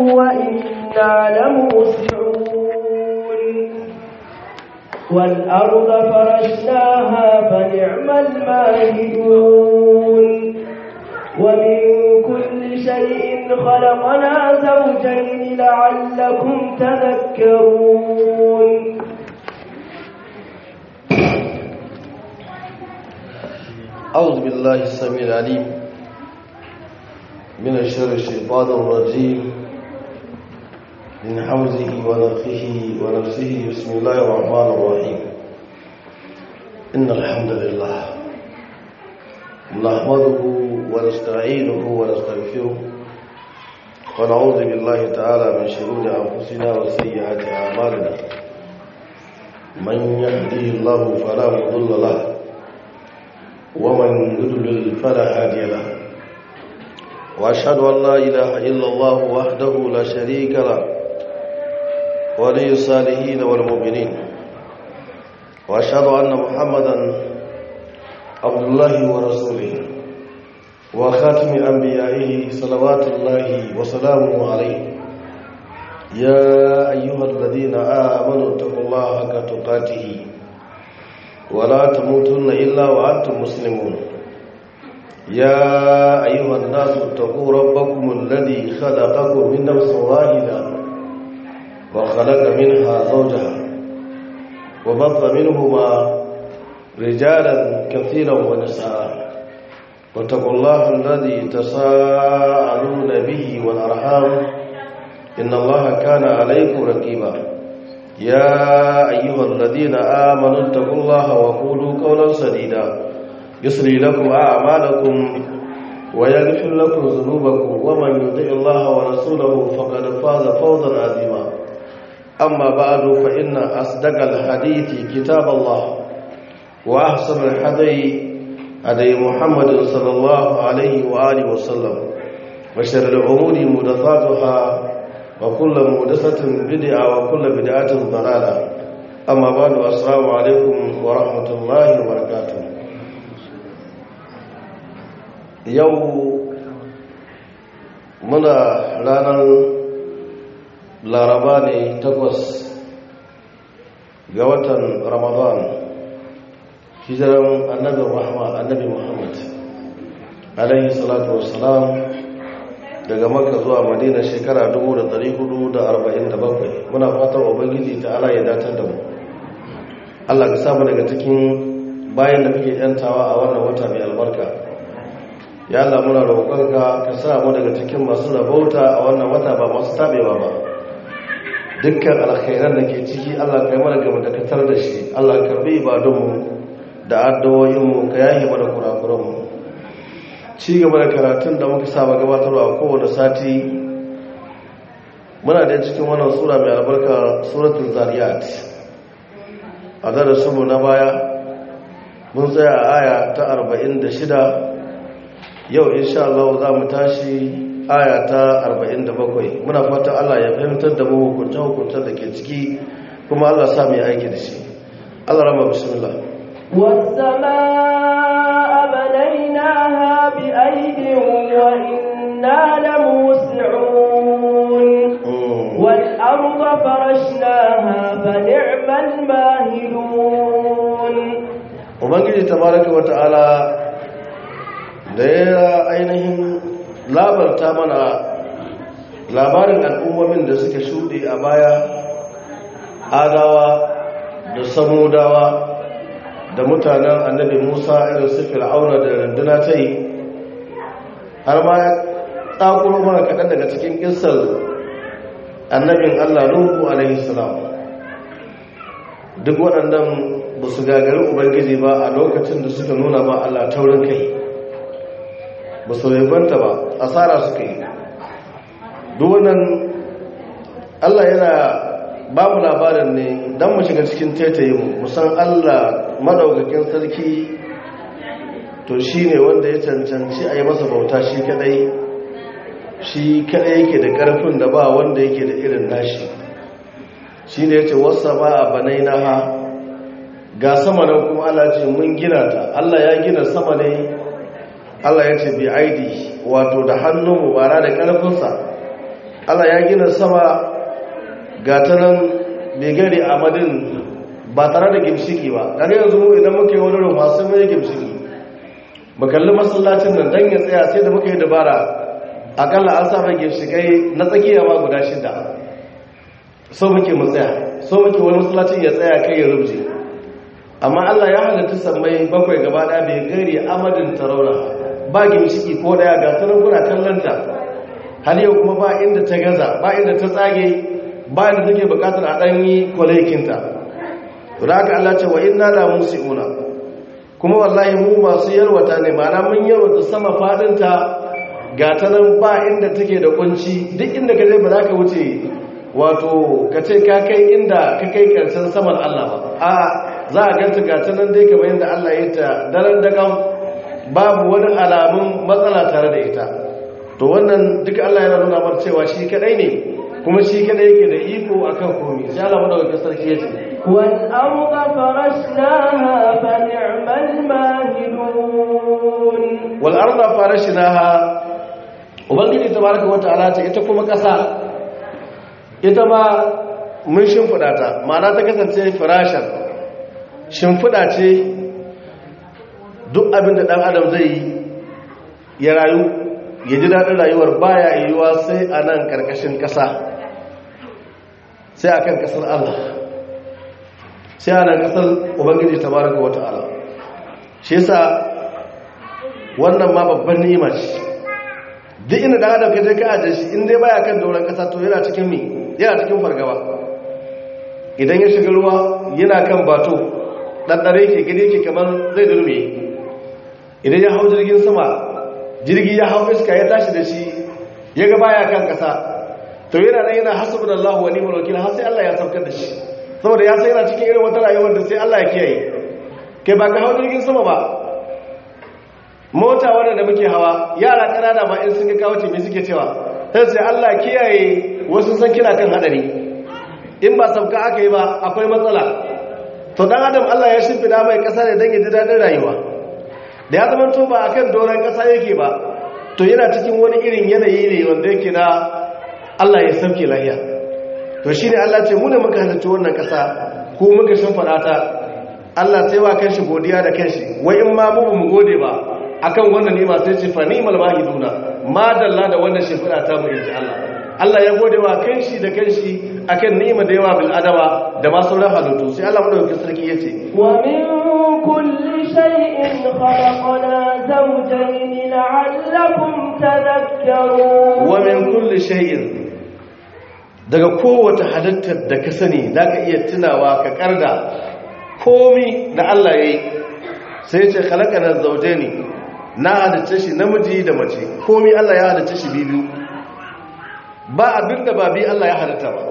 وإنا لموسعون والأرض فرشناها فنعم الماهدون ومن كل شيء خلقنا زوجين لعلكم تذكرون أعوذ بالله السميع العليم من الشر الشيطان الرجيم من حوزه ونفخه ونفسه بسم الله الرحمن الرحيم إن الحمد لله نحمده ونستعينه ونستغفره ونعوذ بالله تعالى من شرور أنفسنا وسيئات أعمالنا من يهديه الله فلا مضل له ومن يضلل فلا هادي له واشهد ان لا اله الا الله وحده لا شريك له ولي الصالحين والمؤمنين واشهد ان محمدا عبد الله ورسوله وخاتم انبيائه صلوات الله وسلامه عليه يا ايها الذين امنوا اتقوا الله حق تقاته ولا تموتن إلا وأنتم مسلمون يا أيها الناس اتقوا ربكم الذي خلقكم من نفس واحدة وخلق منها زوجها وبط منهما رجالا كثيرا ونساء واتقوا الله الذي تساءلون به والأرحام إن الله كان عليكم رقيبا يا أيها الذين آمنوا اتقوا الله وقولوا قولا سديدا يسري لكم أعمالكم ويغفر لكم ذنوبكم ومن يطع الله ورسوله فقد فاز فوزا عظيما أما بعد فإن أصدق الحديث كتاب الله وأحسن الحدي هدي محمد صلى الله عليه وآله وسلم وشر الأمور محدثاتها وكل مهدسة بدعة وكل بدعة ضلالة أما بعد السلام عليكم ورحمة الله وبركاته يوم muna ranar laraba ne takwas ga watan ramadan hijiran annabi rahma annabi muhammad alaihi salatu wassalam daga maka zuwa madina shekara 447 muna fatan ubangiji ta ala ya datar da mu allah ka samu daga cikin bayan da muke yantawa a wannan wata mai albarka ya allah muna roƙonka ka samu daga cikin masu rabauta a wannan wata ba masu tabewa ba dukkan alkhairan da ke ciki allah ka yi mana gaba da katar da shi allah ka bi ibadunmu da addu'o'inmu ka yahi mana kurakuranmu ci gaba da karatun da muka saba gabatarwa a kowane sati muna da cikin wannan sura mai albarka suratul zariyat a darasinmu na baya mun tsaya a aya ta 46 yau insha Allah za mu tashi aya ta 47 muna fatan Allah ya fahimtar da mu hukunce hukuncen da ke ciki kuma Allah sa mu yi aiki da shi Allah rama bismillah والسماء بنيناها بأيد وإنا لموسعون والأرض فرشناها فنعم الماهدون Ubangiji tabaraka wa ta'ala da ya ainihin labarta mana labarin al'ummomin da suka shuɗe a baya adawa da samudawa da mutanen annabi musa irin su fir'auna da runduna ta yi har ma ya tsakuro mana kaɗan daga cikin ƙisar annabin allah nuhu alaihi salam duk waɗannan ba su gagari ubangiji ba a lokacin da suka nuna ba allah taurin kai ba su ribanta ba asara suka yi duk wannan allah yana ba mu labarin ne don mu shiga cikin taitayin musan allah madaukakin sarki to shi ne wanda ya cancanci a yi masa bauta shi kadai shi kadai yake da karfin da ba wanda yake da irin nashi shi ne ya ce wasa ba a banai na ha ga sama nan kuma allah ce mun gina ta allah ya gina sama ne allah ya ce bi aidi wato da hannunmu bara da karfinsa Allah ya gina sama ga ta nan mai gari a madin ba tare da gimshiki ba daga yanzu mu idan muke wani ruwa sun mai gimshiki mu kalli masallacin nan don ya tsaya sai da muka yi dabara akalla an sa mai gimshikai na tsakiya ma guda shida so muke mu tsaya so muke wani masallacin ya tsaya kai ya rubje amma Allah ya halatta sammai bakwai gaba ɗaya bai gari amadin taraura ba gimshiki ko daya ga sanar kuna kallanta har yau kuma ba inda ta gaza ba inda ta tsage ba inda take bukatar a ɗanyi kwalekinta da haka Allah ce wa inna la musiuna kuma wallahi mu masu yarwata ne mana mun yarwata sama fadinta ga ta nan ba inda take da kunci duk inda ka je ba za ka wuce wato ka ce ka kai inda ka kai karshen saman Allah ba a za a ganta ga ta nan dai kamar yadda Allah ya ta daren dagan babu wani alamun matsala tare da ita to wannan duka Allah yana nuna mar cewa shi kadai ne kuma shi kadai yake da iko akan komai sai Allah madaukakin sarki yace wal arda farashnaha fa ni'mal mahidun wal arda farashnaha ubangiji tabaraka wataala ta ita kuma kasa ita ma mun shimfida ta ma'ana ta kasance firashan shimfida ce duk abin da ɗan adam zai yi ya rayu ya ji daɗin rayuwar baya yiwuwa sai a nan ƙarƙashin ƙasa sai a kan ƙasar Allah sai a nan ƙasar ubangiji ta baraka wata ala shi yasa wannan ma babban ni'ima ce duk inda ɗan adam ka je ka ajiye shi in dai baya kan dauran ƙasa to yana cikin mi yana cikin fargaba idan ya shiga ruwa yana kan bato ɗanɗare ke gani ke kamar zai durme idan ya hau jirgin sama jirgi ya hau iska ya tashi da shi ya ga baya kan kasa to yana nan yana hasbun Allah wa ni'mal wakil har sai Allah ya saukar da shi saboda ya sai yana cikin irin wata rayuwar da sai Allah ya kiyaye kai ba ka hau jirgin sama ba mota wanda da muke hawa yara kanana ma in sun ga kawo ce me suke cewa sai sai Allah kiyaye wasu san kina kan hadari in ba sauka aka yi ba akwai matsala to dan adam Allah ya shimfida mai kasa ne dan ya ji dadin rayuwa da ya zama to ba akan doron kasa yake ba to yana cikin wani irin yanayi ne wanda yake na Allah ya sauke lahiya to shine Allah ce mu ne muka halarci wannan kasa ko muka shimfida ta Allah sai wa kanshi godiya da kanshi wai in ma mu ba mu gode ba akan wannan ni'ima sai ce fa ni'mal mahiduna ma dalla da wannan shimfida ta mu inji Allah Allah ya gode wa kanshi da kanshi akan ni'ima da yawa bil adama da ma sauran halittu sai Allah madaukakin sarki yace wa min kulli shay'in khalaqna zawjayn la'allakum tadhakkarun wa min kulli shay'in daga kowace halittar da ka sani zaka iya tunawa ka karda komi da Allah yayi sai ya ce khalaqana zawjayn na halitta shi namiji da mace komi Allah ya halitta shi biyu ba abin da ba bi Allah ya halitta ba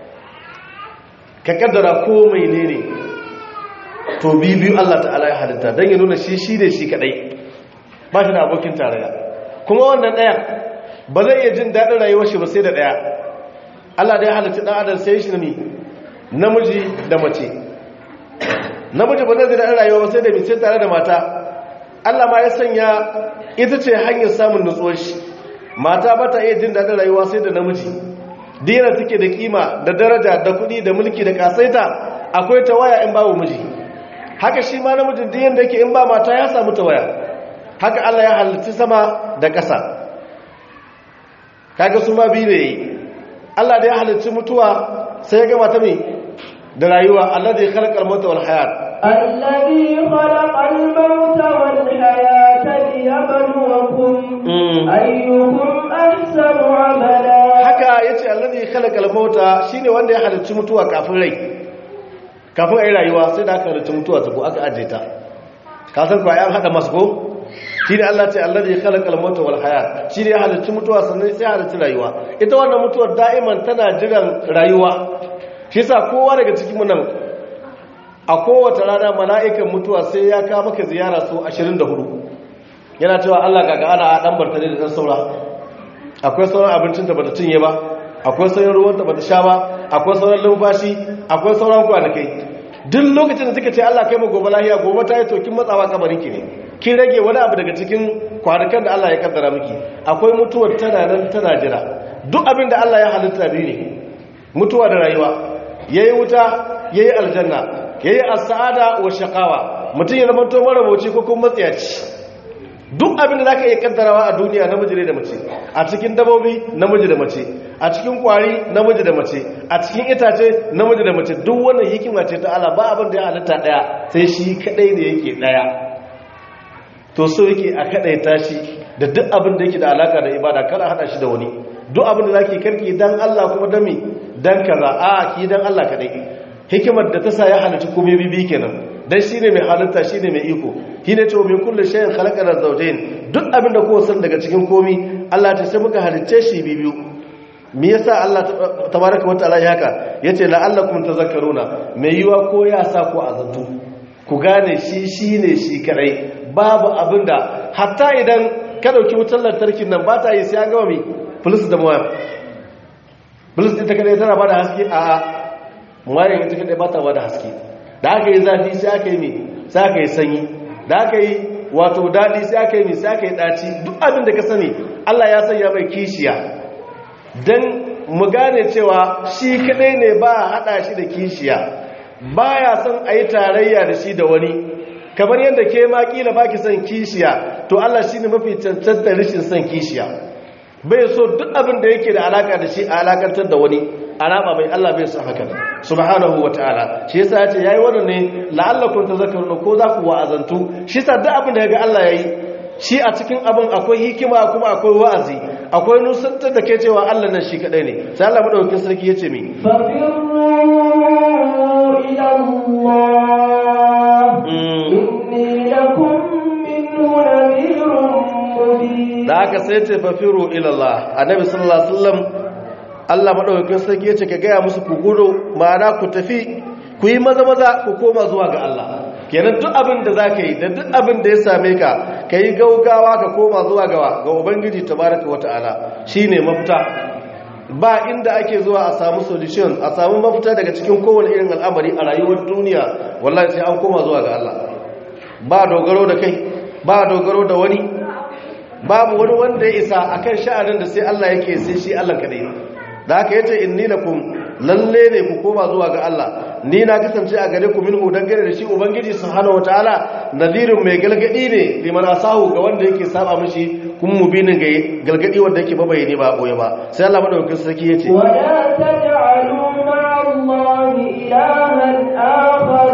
ka kaddara ko mai ne ne to biyu Allah ta'ala ya halitta don ya nuna shi shi ne shi kadai ba shi da abokin tarayya kuma wannan ɗaya ba zai iya jin daɗin rayuwar shi ba sai da ɗaya Allah da ya halitta ɗan adam sai shi ne namiji da mace namiji ba zai daɗin rayuwa ba sai da mace tare da mata Allah ma ya sanya ita ce hanyar samun nutsuwar shi mata ba ta iya jin daɗin rayuwa sai da namiji dina take da kima da daraja da kuɗi da mulki da kasaita akwai tawaya in babu miji haka shi ma namijin diyan da yake in ba mata ya samu tawaya haka Allah ya halitta sama da ƙasa kaga su ma biyu ne Allah da ya halitta mutuwa sai ya ga mata mai da rayuwa Allah da ya khalaqa al-mauta wal hayat الذي خلق الموت والحياة ليبلوكم أيكم أحسن عملا haka yace allazi khalaqal mauta shine wanda ya halicci mutuwa kafin rai kafin ai rayuwa sai da aka halicci mutuwa ta ko aka aje ta ka san ko ayan hada masu ko shine Allah ce allazi khalaqal mauta wal hayat shine ya halicci mutuwa sannan sai ya halicci rayuwa ita wannan mutuwar da'iman tana jiran rayuwa shi yasa kowa daga cikin mu nan a kowace rana mala'ikan mutuwa sai ya kawo maka ziyara su 24 yana cewa Allah kaga ana dan bartane da dan saura akwai sauran abincin da bata cinye ba akwai sauran ruwan da bata sha ba akwai sauran lumfashi akwai sauran kwanakai duk lokacin da suka ce Allah kai mu gobe lahiya gobe ta yi to kin matsawa kabarin ki ne kin rage wani abu daga cikin kwanakan da Allah ya kaddara miki akwai mutuwar tana nan tana jira duk abin da Allah ya halitta biyu ne mutuwa da rayuwa yayi wuta yayi aljanna yayi as-sa'ada wa shaqawa mutum ya zama to marabauci ko kuma matsiyaci duk abin da zaka iya kaddarawa a duniya namiji ne da mace a cikin dabobi namiji da mace a cikin kwari namiji da mace a cikin itace namiji da mace duk wannan hikima ce ta Allah ba abin da ya halitta daya sai shi kadai ne yake daya to so yake a kadai tashi da duk abin da yake da alaka da ibada kada hada shi da wani duk abin da zaki karki dan Allah kuma dan me dan kaza a ki dan Allah kadai hikimar da ta sa ya halitta komai bibi kenan dan shine mai halitta shine mai iko shine ce min kullu shay'in khalaqana zawjayn duk abin da kowa san daga cikin komi Allah ta sai muka halicce shi bibiyu me yasa Allah tabaraka wataala ya haka yace la'allakum tazakkaruna mai yiwa ko ya sa ko azantu ku gane shi shine shi kadai babu abinda hatta idan ka dauki wutar lantarkin nan ba ta yi sai an gama mi plus da moya plus ita kadai tana bada haske a a moya ita kadai ba ta bada haske da aka yi zafi sai aka yi mi sai aka yi sanyi da aka yi wato daɗi sai aka yi mi sai aka yi ɗaci duk abin da ka sani Allah ya sanya mai kishiya don mu gane cewa shi kaɗai ne ba a haɗa shi da kishiya ba ya son a yi tarayya da shi da wani kamar yadda ke ma ƙila ba ki son kishiya to Allah shi ne mafi cancantar rashin son kishiya bai so duk abin da yake da alaƙa da shi a alaƙantar da wani alama mai Allah bai son haka subhanahu wataala shi yasa yace yayi wannan ne la'allakum tazakkaruna ko za ku wa'azantu shi yasa duk abin da yaga Allah yayi shi a cikin abin akwai hikima kuma akwai wa'azi akwai nusantar da ke cewa Allah nan shi kadai ne sai Allah madaukakin sarki yace mi ففروا إلى الله إني لكم منه نذير مبين da haka sai ce fafiru ila Allah annabi sallallahu alaihi wasallam Allah madaukakin sarki yace ka gaya musu ku gudu ma'ana ku tafi ku yi maza maza ku koma zuwa ga Allah kenan duk abin da zaka yi da duk abin da ya same ka kai gaugawa ka koma zuwa ga ga ubangiji tabaraka wataala shine mafita ba inda ake zuwa a samu solution a samu mafita daga cikin kowane irin al'amari a rayuwar duniya wallahi sai an koma zuwa ga Allah ba dogaro da kai ba dogaro da wani babu wani wanda ya isa akan sha'anin da sai Allah yake sai shi Allah kadai da haka yace inni lakum lalle ne ku koma zuwa ga Allah ni na kasance a gare ku minhu dangane da shi ubangiji subhanahu wataala nadhirun mai galgadi ne liman asahu ga wanda yake saba mishi kun mubinin ga galgadi wanda yake babayani ba boye ba sai Allah madaukakin sarki yace ولا تجعلوا مع الله إلها آخر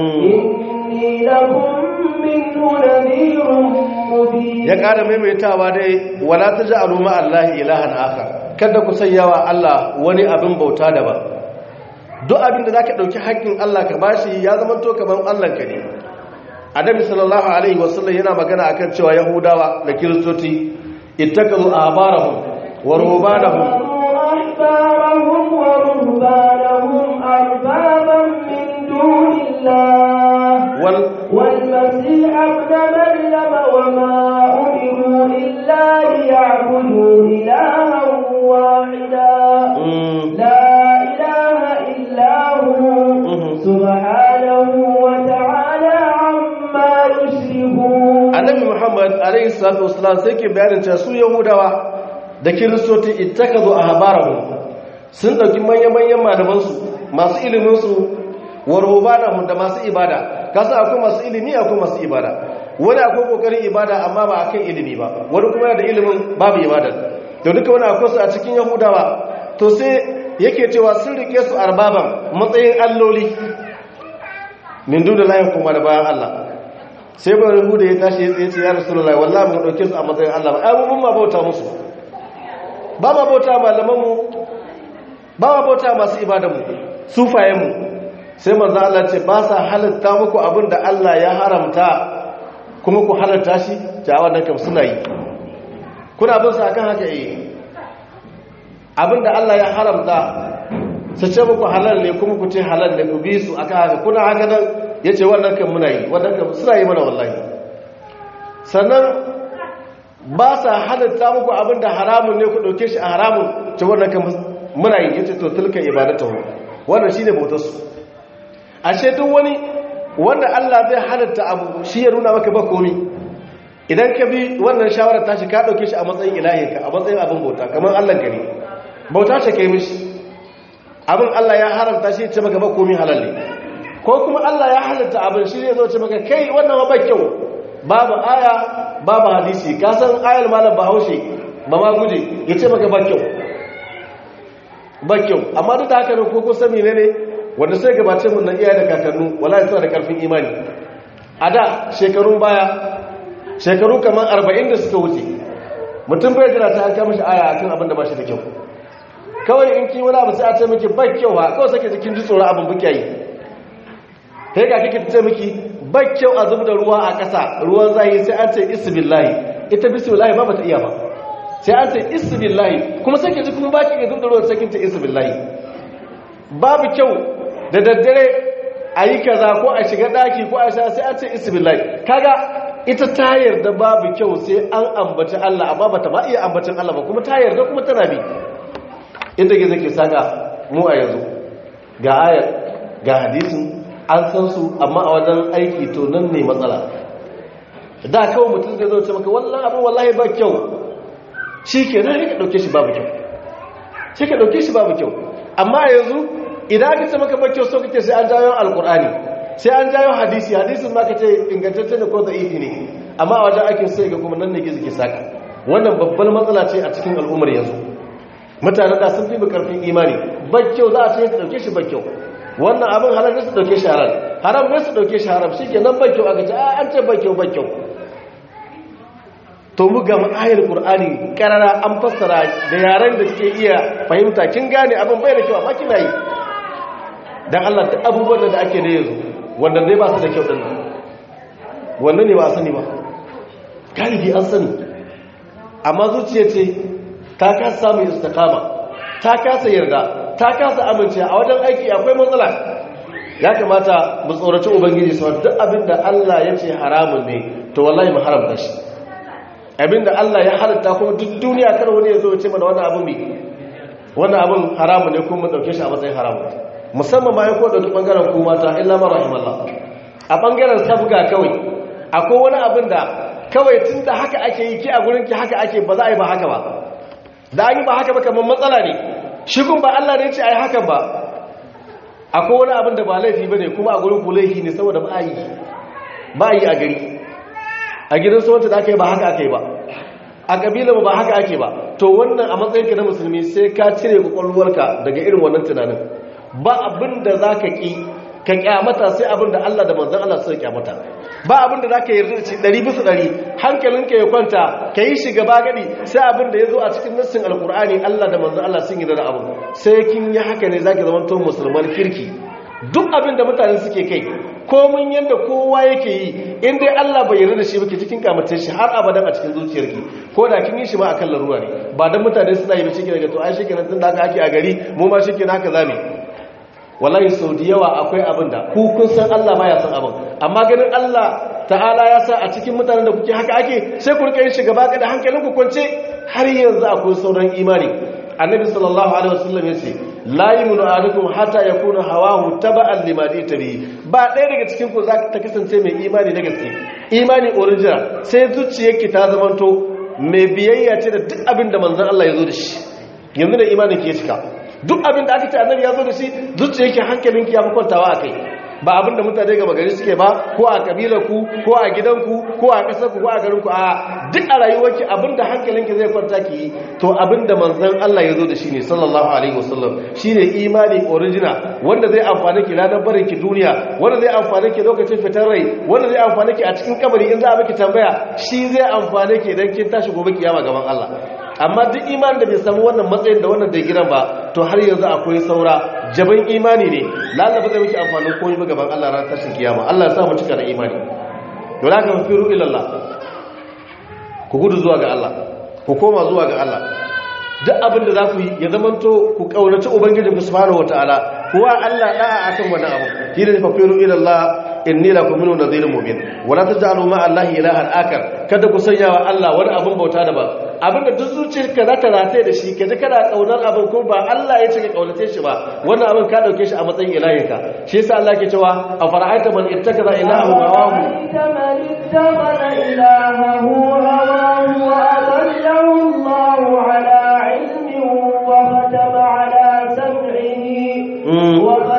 إني لكم منه نذير مبين ya kada maimaitawa dai wala taj'alu ma allahi ilahan akhar kada ku sayyawa Allah wani abin bauta daban duk abin da zaka dauki haƙƙin Allah ka bashi ya zama to kaman Allah ka ne annabi sallallahu alaihi wasallam yana magana akan cewa yahudawa da kiristoci ittakazu ahbarahum wa ruhbanahum أحبارهم ورهبانهم أربابا من دون الله wal والمسيح ابن مريم وما أمروا إلا ليعبدوا إلها واحدا mm, لا إله إلا هو سبحانه وتعالى عما يشركون annabi muhammad alaihi salatu wasalam sai ke bayanin cewa su yahudawa da kiristoci ittakazu ahbarahum sun dauki manyan-manyan malamansu masu iliminsu wa rubanahum da masu ibada kasa akwai masu ilimi akwai masu ibada wani akwai kokarin ibada amma ba akan ilimi ba wani kuma yana da ilimin babu ibada to duka wani akwai su a cikin yahudawa to sai yake cewa sun rike su arbaban matsayin alloli min duna layin kuma da bayan Allah sai ba rubu da ya tashi ya tsaye ce ya rasulullahi wallahi mu dauke su a matsayin Allah ba ai mun ma bauta musu ba ma bauta malamanmu ba ma bauta masu ibadanmu sufayenmu sai manzo Allah ce ba sa halatta muku abin da Allah ya haramta kuma ku halatta shi ta wannan kam suna yi kuna bin su akan haka yi abin da Allah ya haramta su ce muku halal ne kuma ku ce halal ne ku bi su akan haka kuna haka nan yace wannan kan muna yi wannan kan suna yi mana wallahi sannan ba sa halatta muku abin da haramun ne ku ɗauke shi a haramun ce wannan kan muna yi yace to tilka ibadatahu wannan shine bautar su ashe duk wani wanda Allah zai halatta abu shi ya nuna maka ba komi idan ka bi wannan shawarar tashi ka ɗauke shi a matsayin ilahinka a matsayin abin bauta kamar Allah ka ne bauta ce kai mishi abin Allah ya haramta shi ce maka ba komai halal ne ko kuma Allah ya halatta abin shi ne zo ce maka kai wannan ba kyau babu aya babu hadisi ka san ayar malam bahaushe ba ma guje ya ce maka ba kyau ba kyau amma duk da haka ne ko ko sami ne ne wanda sai gabace mun na iyaye da kakannu wallahi suna da karfin imani a da shekarun baya shekaru kamar 40 da suka wuce mutum bai jira ta an kama shi aya akan abin da ba shi da kyau kawai in kin wani abu sai a ce miki ba kyau ba kawai sake jikin ji tsoron abin buke yi kai ga kike ce miki ba kyau a zub da ruwa a ƙasa ruwan zahi sai an ce isbillahi ita bismillahi ba bata iya ba sai an ce isbillahi kuma sake ji kuma baki ga zub da ruwan sakin ta isbillahi babu kyau da daddare a yi kaza ko a shiga daki ko a sha sai an ce isbillahi kaga ita ta yarda babu kyau sai an ambaci Allah amma bata ma iya ambacin Allah ba kuma ta yarda kuma tana bi inda gizo ke saka mu a yanzu ga ayar ga hadisin an san su amma a wajen aiki to nan ne matsala da kawai mutum zai zo ce maka wallahi abin wallahi ba kyau shi ke nan ka ɗauke shi babu kyau shi ka ɗauke shi babu kyau amma yanzu idan aka ce maka ba kyau so kake sai an jayo alkur'ani sai an jayo hadisi hadisin ma ka ce ingantacce ne ko da'ifi ne amma a wajen aikin sai ga kuma nan ne gizo ke saka wannan babbar matsala ce a cikin al'ummar yanzu mutane da sun fi karfin imani kyau za a ce su dauke shi kyau. wannan abin halar ne su dauke shi haram haram ne su dauke shi haram shi ke nan kyau a gaji an ce kyau kyau. to mu ga ayar qur'ani karara an fassara da yaren da ke iya fahimta kin gane abin bai da kyau amma kina yi dan Allah duk abubuwan da ake da yanzu wanda ne ba su da kyau din wannan ne ba a sani ba galibi an sani amma zuciya ce ta kasa samun istikama ta kasa yarda ta kasa amince a wajen aiki akwai matsala ya kamata mu tsoraci ubangiji sau duk abinda Allah ya ce haramun ne to wallahi mu haramta shi abinda Allah ya halatta kuma duk duniya kar wani ya zo ce mana wannan abin mai wannan abin haramun ne kuma mu dauke shi a matsayin haramun musamman ma ya ko dauki bangaren ku mata illa ma rahimallah a bangaren sabga kawai akwai wani abin da kawai tunda haka ake yi ki a gurin ki haka ake ba za a yi ba haka ba da an yi ba haka ba kamar matsala ne shigun ba Allah ne ce a yi hakan ba akwai wani abin da ba laifi ba ne kuma a gurin ku laifi ne saboda ba a yi ba a yi a gari a gidan sauwanta da aka yi ba haka aka yi ba a ƙabila ba haka ake ba to wannan a matsayinka na musulmi sai ka cire kwakwalwarka daga irin wannan tunanin ba abin da za ka ƙi ka kyamata sai abin da Allah da manzan Allah suka kyamata ba abin da za ka yarda da shi ɗari bisa ɗari hankalinka ya kwanta ka yi shi gaba gadi sai abin da ya zo a cikin nassin alkur'ani Allah da manzan Allah sun yi da abin sai kin yi haka ne za ki zama musulman kirki duk abin da mutane suke kai komin yadda kowa yake yi in dai Allah bai yarda da shi baki cikin kamace shi har abadan a cikin zuciyarki ko da kin yi shi ma akan laruwa ne ba dan mutane suna yi ba shi daga to ai shi kenan tun da haka ake a gari mu ma shi kenan haka zamu wallahi sau da yawa akwai abin da ku kun san Allah baya san abin amma ganin Allah ta'ala ya sa a cikin mutanen da kuke haka ake sai ku rika yin shi gaba da hankalin ku kwance har yanzu akwai sauran imani annabi sallallahu alaihi wasallam ya ce la yuminu ahadukum hatta yakuna hawahu taba'an lima tabi ba ɗaya daga cikin ku za ta kasance mai imani na gaske imani original sai zuciyarki ta zamanto mai biyayya ce da duk abin da manzon Allah ya zo da shi yanzu da imanin ki ya cika duk abin da aka ce annabi ya zo da shi zuciya yake hankalinki ya fi kwantawa a kai ba abin da mutane gaba gari suke ba ko a kabilarku ko a gidanku ko a ƙasarku ko a garinku a duk a rayuwarki abin da hankalinki zai kwanta ki yi to abin da manzan Allah ya zo da shi ne sallallahu alaihi wasallam shi ne imani original wanda zai amfani ki ranar barin ki duniya wanda zai amfani ki lokacin fitar rai wanda zai amfani ki a cikin kabari in za a miki tambaya shi zai amfani ki idan kin tashi gobe kiyama gaban Allah amma duk imanin da bai samu wannan matsayin da wannan da giran ba to har yanzu akwai saura jaban imani ne lalaba zai miki amfanin komai ba gaban Allah ran tashin kiyama Allah ya sa mu cika da imani don haka firu ila Allah ku gudu zuwa ga Allah ku koma zuwa ga Allah duk abin da za ku yi ya zamanto ku kaunaci ubangiji ku subhanahu wataala kuwa Allah da'a akan wannan abu shine fa firu ila Allah inni lakum minhu nadhirun mubin wala taj'alu ma allahi ilahan akar kada ku sanya wa Allah wani abin bauta da ba abinda duk zuciyarka za ta rataye da shi kaje kana kaunar abin ko ba Allah ya ce ka kaunace shi ba wannan abin ka dauke shi a matsayin ilahinka shi yasa Allah ke cewa a fara'aita man ittakaza ilahu hawahu man ittakhadha ilahahu hawahu wa adallahu Allahu ala ilmin wa khatama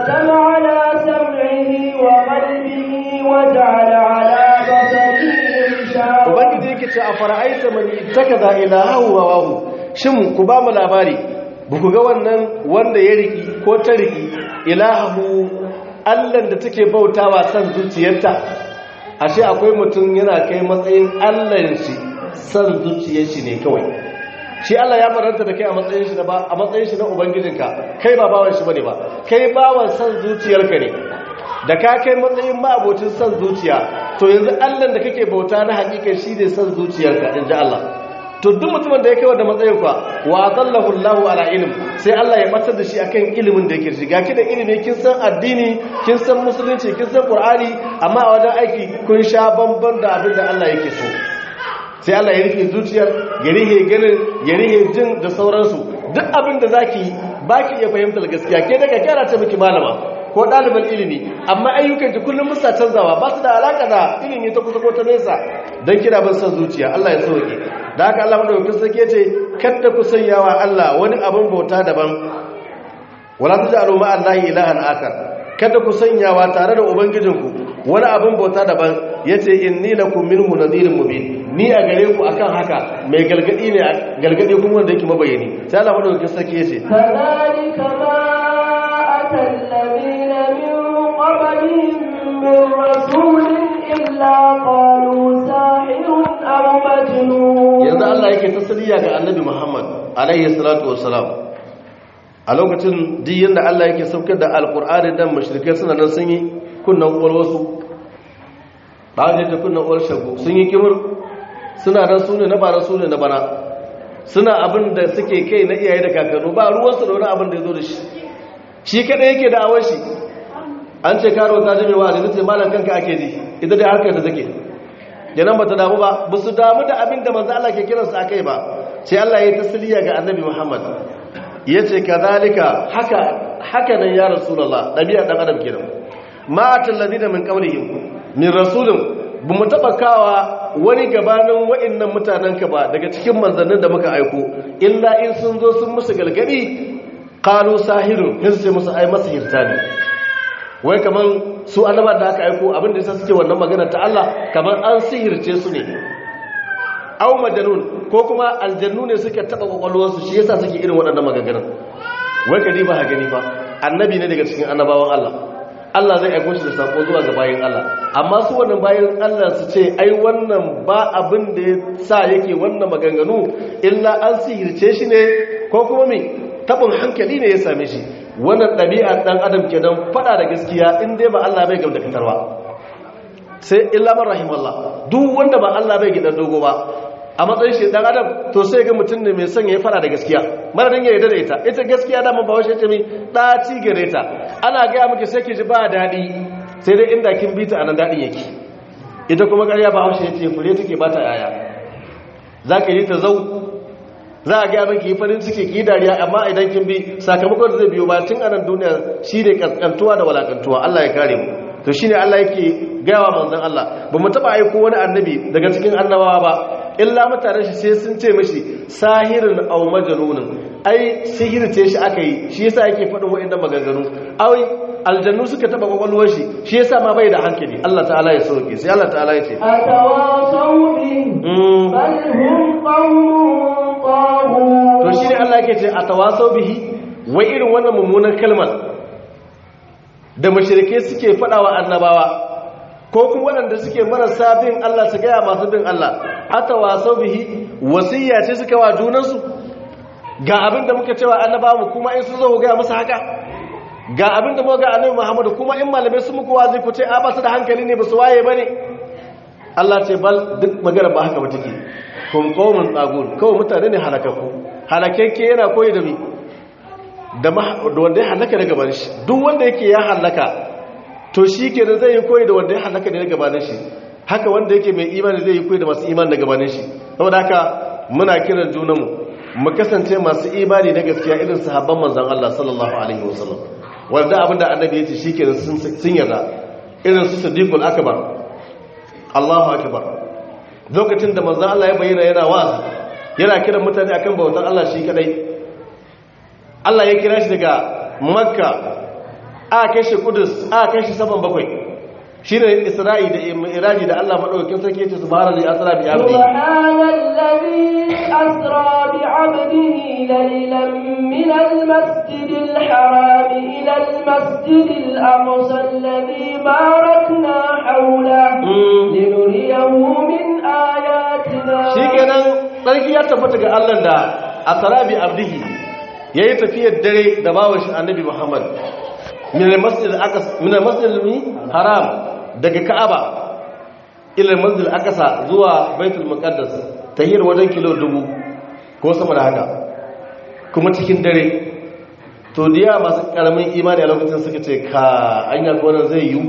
ختم على سمعه وقلبه وجعل على بصره غشاوة ubangiji yake ce a fara'aita man ittakaza ilahahu wa wahu shin ku ba mu labari buku ga wannan wanda ya riki ko ta riki ilahahu allan da take bautawa san zuciyarta ashe akwai mutum yana kai matsayin allan shi san zuciyar shi ne kawai shi Allah ya faranta da kai a matsayin shi ba a matsayin shi na ubangijinka kai ba bawan shi bane ba kai bawan san zuciyarka ne da ka kai matsayin ma'abocin san zuciya to yanzu Allah da kake bauta na hakika shi ne san zuciyarka in ji Allah to duk mutumin da ya kai wanda matsayin kwa wa zallahu Allahu ala ilm sai Allah ya batar da shi akan ilimin da yake shiga ki da ilimi kin san addini kin san musulunci kin san qur'ani amma a wajen aiki kun sha bamban da abin da Allah yake so sai Allah ya rufe zuciyar ya rihe ganin ya rihe jin da sauransu duk abin da zaki baki iya fahimtar gaskiya ke daga kyara ta miki malama ko ɗaliban ilimi amma ayyukan ki kullum musa canzawa ba su da alaka da ilimi ta kusa ko ta nesa don kira ban san zuciya Allah ya sauke da haka Allah madaukakin sarki ce kada ku sanyawa Allah wani abin bauta daban wala taj'alu ma Allahi ilahan akar kada ku sanyawa tare da ubangijinku wani abin bauta daban yace inni lakum minhu nadhirun mubin ni a gare ku akan haka mai galgadi ne galgadi kuma wanda yake mabayani sai Allah madaukakin sarki yace كذلك ما أتى الذين من قبلهم من رسول إلا قالوا ساحر أو مجنون yanzu Allah yake tasiriya ga annabi Muhammad alaihi salatu wassalam a lokacin duk yanda Allah yake saukar da alkur'ani dan mushrikai suna nan sun yi kunnan uwar wasu ba da kunnan uwar shago sun yi kimur suna nan sune na bara sune na bana suna abin da suke kai na iyaye da kakannu ba ruwansu da wani abin da ya zo da shi shi kada yake da awon shi an ce karo ta jimewa da zai malam kanka ake ji ita dai harkar da take kenan ba ta damu ba ba su damu da abin da manzo Allah ke kiransu a kai ba sai Allah ya yi tasiriya ga annabi Muhammad ya ce kazalika haka haka nan ya rasulullah ɗabi'a ɗan adam kenan ma atalladina min qablihim min rasulin ba mu taɓa kawa wani gabanin wa'annan mutanenka ba daga cikin manzannin da muka aiko illa in sun zo sun musu galgadi qalu sahirun sai su ce musu ai masahirta ne wai kaman su annaba da aka aiko abin da yasa suke wannan magana ta Allah kaman an sihirce su ne aw majnun ko kuma aljannu ne suka taba kwakwalwarsu shi yasa suke irin waɗannan maganganun wai kadi ba ha gani fa annabi ne daga cikin annabawan Allah Allah zai aiko shi da sako zuwa ga bayin Allah amma su wannan bayin Allah su ce ai wannan ba abin da ya sa yake wannan maganganu illa an sihirce shi ne ko kuma me tabin hankali ne ya same shi wannan ɗabi'a ɗan adam kenan faɗa da gaskiya in dai ba Allah bai gam da fitarwa sai illa man rahimallah duk wanda ba Allah bai gidan dogo ba a matsayin shi dan adam to sai ga mutum ne mai son ya fara da gaskiya maradin ya yarda da ita ita gaskiya da mun ba washe ta mi daci gare ta ana ga miki sai ki ji ba dadi sai dai inda kin bi ta anan dadin yake ita kuma ƙarya ba washe yace fure take ba ta yaya zaka yi ta zau za a ga miki farin ciki ki dariya amma idan kin bi sakamakon da zai biyo ba tun anan duniya shine kaskantuwa da walakantuwa Allah ya kare mu to shine Allah yake gayawa manzon Allah ba mu taba aiko wani annabi daga cikin annabawa ba illa mutanen shi sai sun ce mishi sahirin aw majnunun ai sihirce shi aka yi shi yasa yake faɗin wa'annan maganganu ai aljannu suka taba kwakwalwar shi shi yasa ma bai da hankali Allah ta'ala ya sauke sai Allah ta'ala ya ce أتواصوا به بل هم قوم طاغون to shine Allah yake ce atawasau bihi wai irin wannan mummunan kalmar da mushrike suke faɗawa annabawa ko kuma waɗanda suke marasa bin Allah su gaya masu bin Allah ata wasau bihi wasiyya ce suka wa junansu ga abin da muka cewa annabawa mu kuma in sun zo ku gaya musu haka ga abin da muka ga annabi Muhammadu kuma in malamai su muku wazi ku ce a ba su da hankali ne ba su waye bane Allah ce bal duk magana ba haka ba take kun qaumun tagun kawai mutane ne halakaku halakakke yana koyi da mi da wanda ya halaka daga gaban shi duk wanda yake ya halaka to shi ke da zai yi koyi da wanda ya halaka daga gabanin shi haka wanda yake mai imani zai yi koyi da masu imani daga gabanin shi saboda haka muna kiran junanmu mu kasance masu imani na gaskiya irin sahabban manzon Allah sallallahu alaihi wasallam wanda abinda annabi ya ce shikenan sun sun yarda irin su siddiqul akbar Allahu akbar lokacin da manzon Allah ya bayyana yana wa'azi yana kiran mutane akan bautar Allah shi kadai Allah ya kira shi daga makka aka kai shi kudus aka kai shi saman bakwai shi ne isra'i da iraji da allah maɗaukakin sarki ce su bahara zai asira bi abdi سبحان الذي أسرى بعبده ليلا من المسجد الحرام إلى المسجد الأقصى الذي باركنا حوله لنريه من آياتنا shi kenan sarki ya tabbata ga allah da asira bi abdihi ya yi tafiyar dare da bawan shi annabi muhammad min al-masjid haram daga ka'aba ila al-masjid aqsa zuwa baitul muqaddas tahir wajen kilo dubu ko sama da haka kuma cikin dare to diya masu karamin imani a lokacin suka ce ka anya gonar zai yi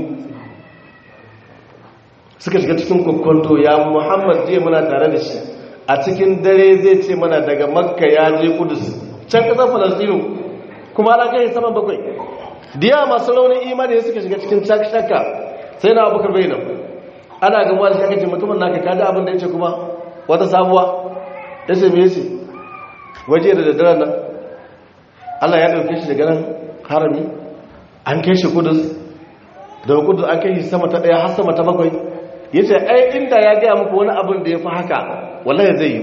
suka shiga cikin kokonto ya muhammad je muna tare da shi a cikin dare zai ce mana daga makka ya je kudus can kasar falastinu kuma ala kai saman bakwai diya masu raunin imani suka shiga cikin shakka sai na abubakar bai nan ana gamuwa da shakacin mutumin naka kaji abin da ya ce kuma wata sabuwa ya ce me ce waje da daddaren nan allah ya ɗauke shi daga nan harami an kai shi kudus daga kudus an kai shi sama ta ɗaya har sama ta bakwai ya ce ai inda ya gaya muku wani abin da ya fi haka wallahi zai yi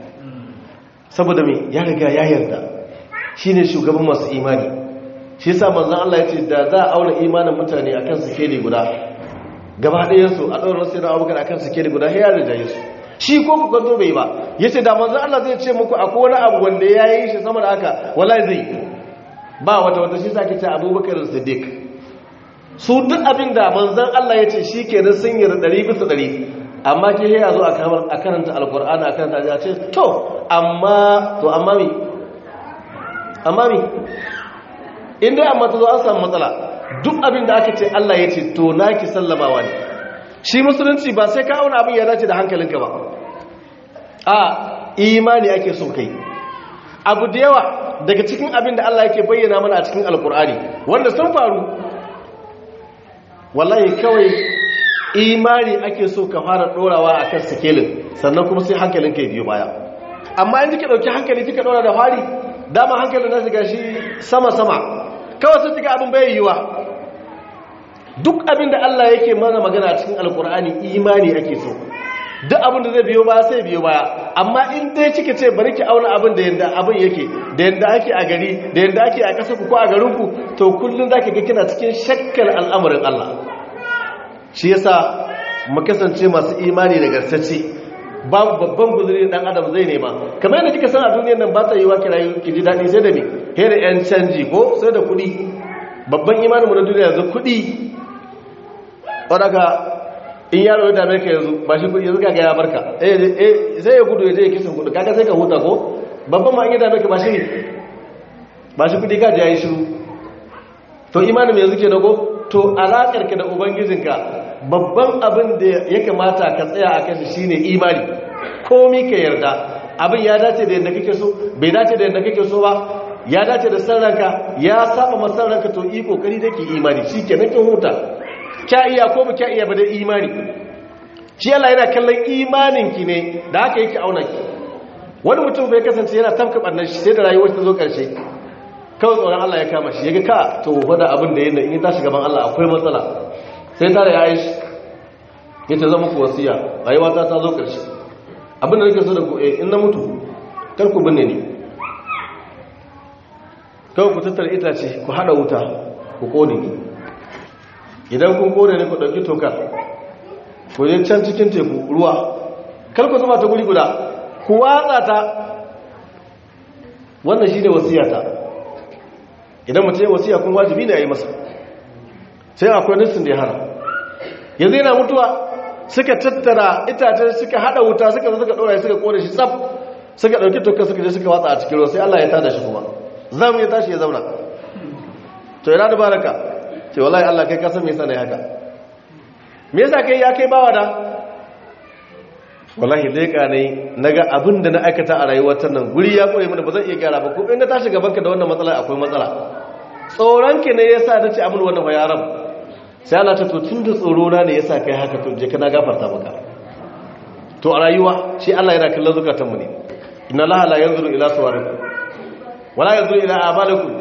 saboda me ya riga ya yarda shi ne shugaban masu imani shi sa manzan Allah ya ce da za a auna imanin mutane a kan sikeli guda gaba ɗayansu a ɗaurin wasu yana abokan a kan sikeli guda ya rijaye su shi ko ku kwanto bai ba ya ce da manzan Allah zai ce muku akwai wani abu wanda ya yi shi sama da haka wala zai ba wata wata shi sa ke ce abubakar siddiq su duk abin da manzan Allah ya ce shi ke nan sun yi ɗari bisa ɗari amma ke ya zo a karanta alkur'ani a karanta a ce to amma to amma mi amma mi inda amma ta zo an samu matsala duk abin da aka ce Allah ya ce to naki sallamawa ne shi musulunci ba sai ka auna abin ya dace da hankalinka ba a imani ake so kai abu da yawa daga cikin abin da Allah yake bayyana mana a cikin alkur'ani wanda sun faru wallahi kawai imani ake so ka fara dorawa akan sikelin sannan kuma sai hankalinka ya biyo baya amma in kika dauki hankali kika dora da fari dama hankalin nasu gashi sama-sama kawai sun cika abin bai yiwa duk abin da Allah yake mana magana cikin alkur'ani imani ake so duk abin da zai biyo baya sai biyo baya amma in dai kika ce bari ki auna abin da yanda abin yake da yanda ake a gari da yanda ake a ƙasar ku ko a garin ku to kullun zaki ga kina cikin shakkar al'amarin Allah shi yasa mu kasance masu imani da garsace babu babban guzuri dan adam zai nema kamar yadda kika san a duniyar nan ba ta yi wa kirayi ki ji daɗi sai da me he da yan canji ko sai da kuɗi babban imanin mu na duniya yanzu kuɗi wadaka in yaro ya dame ka yanzu ba shi kuɗi yanzu kaga ya barka eh sai ya gudu ya je ya kisan kuɗi kaga sai ka huta ko babban ma in ya dame ka ba shi ne ba shi kuɗi ka ji ya yi shiru to imanin yanzu ke nago to alaƙar ka da ubangijinka babban abin da ya kamata ka tsaya a kan shi ne imani komi ka yarda abin ya dace da yadda kake so bai dace da yadda kake so ba ya dace da san ranka ya saba masan ranka to yi kokari da ke imani shi ke nakin huta kya iya ko ba kya iya ba da imani shi Allah yana kallon imanin ki ne da haka yake auna ki wani mutum bai kasance yana tafka bannan shi sai da rayuwar ta zo karshe kawai tsoron Allah ya kama shi ya ga ka to wada abin da yana in ta shiga ban Allah akwai matsala sai tare ya yi ya ce zama ku wasiya rayuwa ta ta zo ƙarshe abin da nake so da ku eh in na mutu kar ku binne ni kawai ku tattara itace ku hada wuta ku kone ni idan kun kone ne ku ɗauki tokar ku je can cikin teku ruwa kar ku zama ta guri guda ku watsa ta wannan shi ne wasiyata idan mutum ya wasiya kun wajibi ne a yi masa sai akwai nissin da ya hana yanzu yana mutuwa suka tattara itacen suka hada wuta suka zo suka dora suka kore shi tsaf suka dauki tokka suka je suka watsa a cikin ruwa sai Allah ya tada shi kuma zamu ya tashi ya zauna to ina da baraka ce wallahi Allah kai ka san me yasa nayi haka me yasa kai ya kai bawa da wallahi leka ne naga abin da na aikata a rayuwar ta nan guri ya koyi mana ba zan iya gyara ba ko in na tashi gaban ka da wannan matsala akwai matsala tsoron ki ne yasa nace amin wannan fa ya rabu sai Allah ta to tun da tsoro na ne yasa kai haka to je kana gafarta maka to a rayuwa shi Allah yana kallon zukatan mu ne inna Allah la yanzuru ila suwarikum wala yanzuru ila amalikum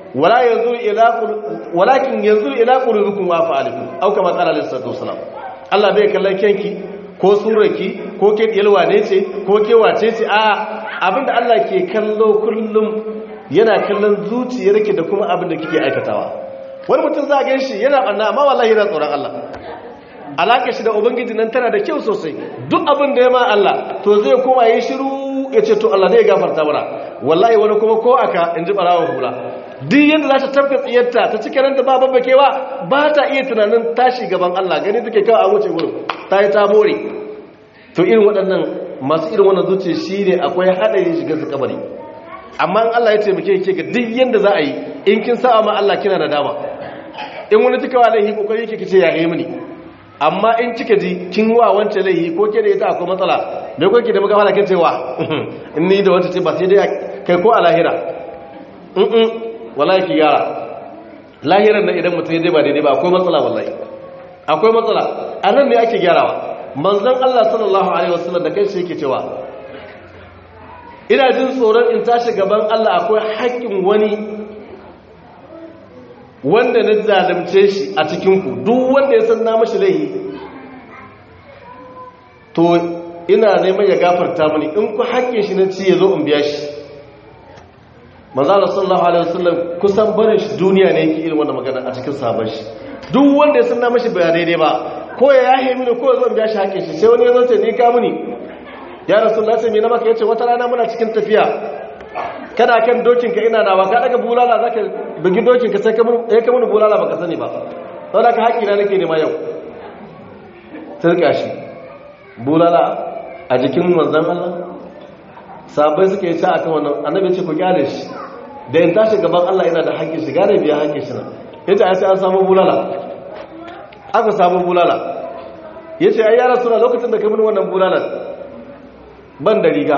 wala yanzu ila walakin yanzu ila qulubikum wa fa'alikum au kama qala alaihi salatu wasalam Allah bai kallon kenki ko surarki ko ke yalwa ne ce ko ke wace ce a abinda Allah ke kallo kullum yana kallon zuciyarki da kuma abinda kike aikatawa wani mutum za ga shi yana banna amma wallahi yana tsoron Allah alaka shi da ubangiji nan tana da kyau sosai duk abin da ya ma Allah to zai koma yi shiru ya ce to Allah zai gafarta mana wallahi wani kuma ko aka in ji barawa hula duk yadda za ta tafka tsiyarta ta cikin ranta ba babbakewa ba ta iya tunanin tashi gaban Allah gani take kawai a wuce gurin ta yi ta more to irin waɗannan masu irin wannan zuciya shi ne akwai haɗari shiga su kabari amma in Allah ya taimake ke ga duk yadda za a yi in kin sa'a ma Allah kina da dama in wani tuka wa laihi kokari yake kice ya yi mini amma in kika ji kin wa wancan laihi ko ke da ita akwai matsala me ko ki da muka fara kace wa in ni da wata ce ba sai dai kai ko a lahira in in wallahi ki yara lahiran nan idan mutum ya dai ba daidai ba akwai matsala wallahi akwai matsala anan ne ake gyarawa manzon Allah sallallahu alaihi wasallam da kai shi yake cewa ina jin tsoron in tashi gaban Allah akwai haƙƙin wani wanda na zalimce shi a cikinku duk wanda ya san na mashi laihi to ina neman ya gafarta mani in ku haƙƙin shi na ci ya zo in biya shi manzala sallallahu alaihi wasallam kusan barin shi duniya ne yake irin wannan magana a cikin sabon shi duk wanda ya san na mashi ba daidai ba ko ya yahe mini ko ya zo in biya shi haƙƙin shi sai wani ya zo ce ni ka mini ya rasulullah sai me na maka yace wata rana muna cikin tafiya kana kan dokinka ina nawa ka daga bulala zaka bugi dokinka sai ka mun eh ka mun bulala baka sani ba saboda ka haƙi na nake nema yau turka shi bulala a jikin manzon Allah sabai suka yi ta akan wannan annabi ce ku kyale shi da in tashi gaban Allah ina da haƙƙi shi gare biya haƙƙi shi na yace ai sai an samu bulala aka samu bulala yace ai ya rasulullah lokacin da ka mun wannan bulalan ban da riga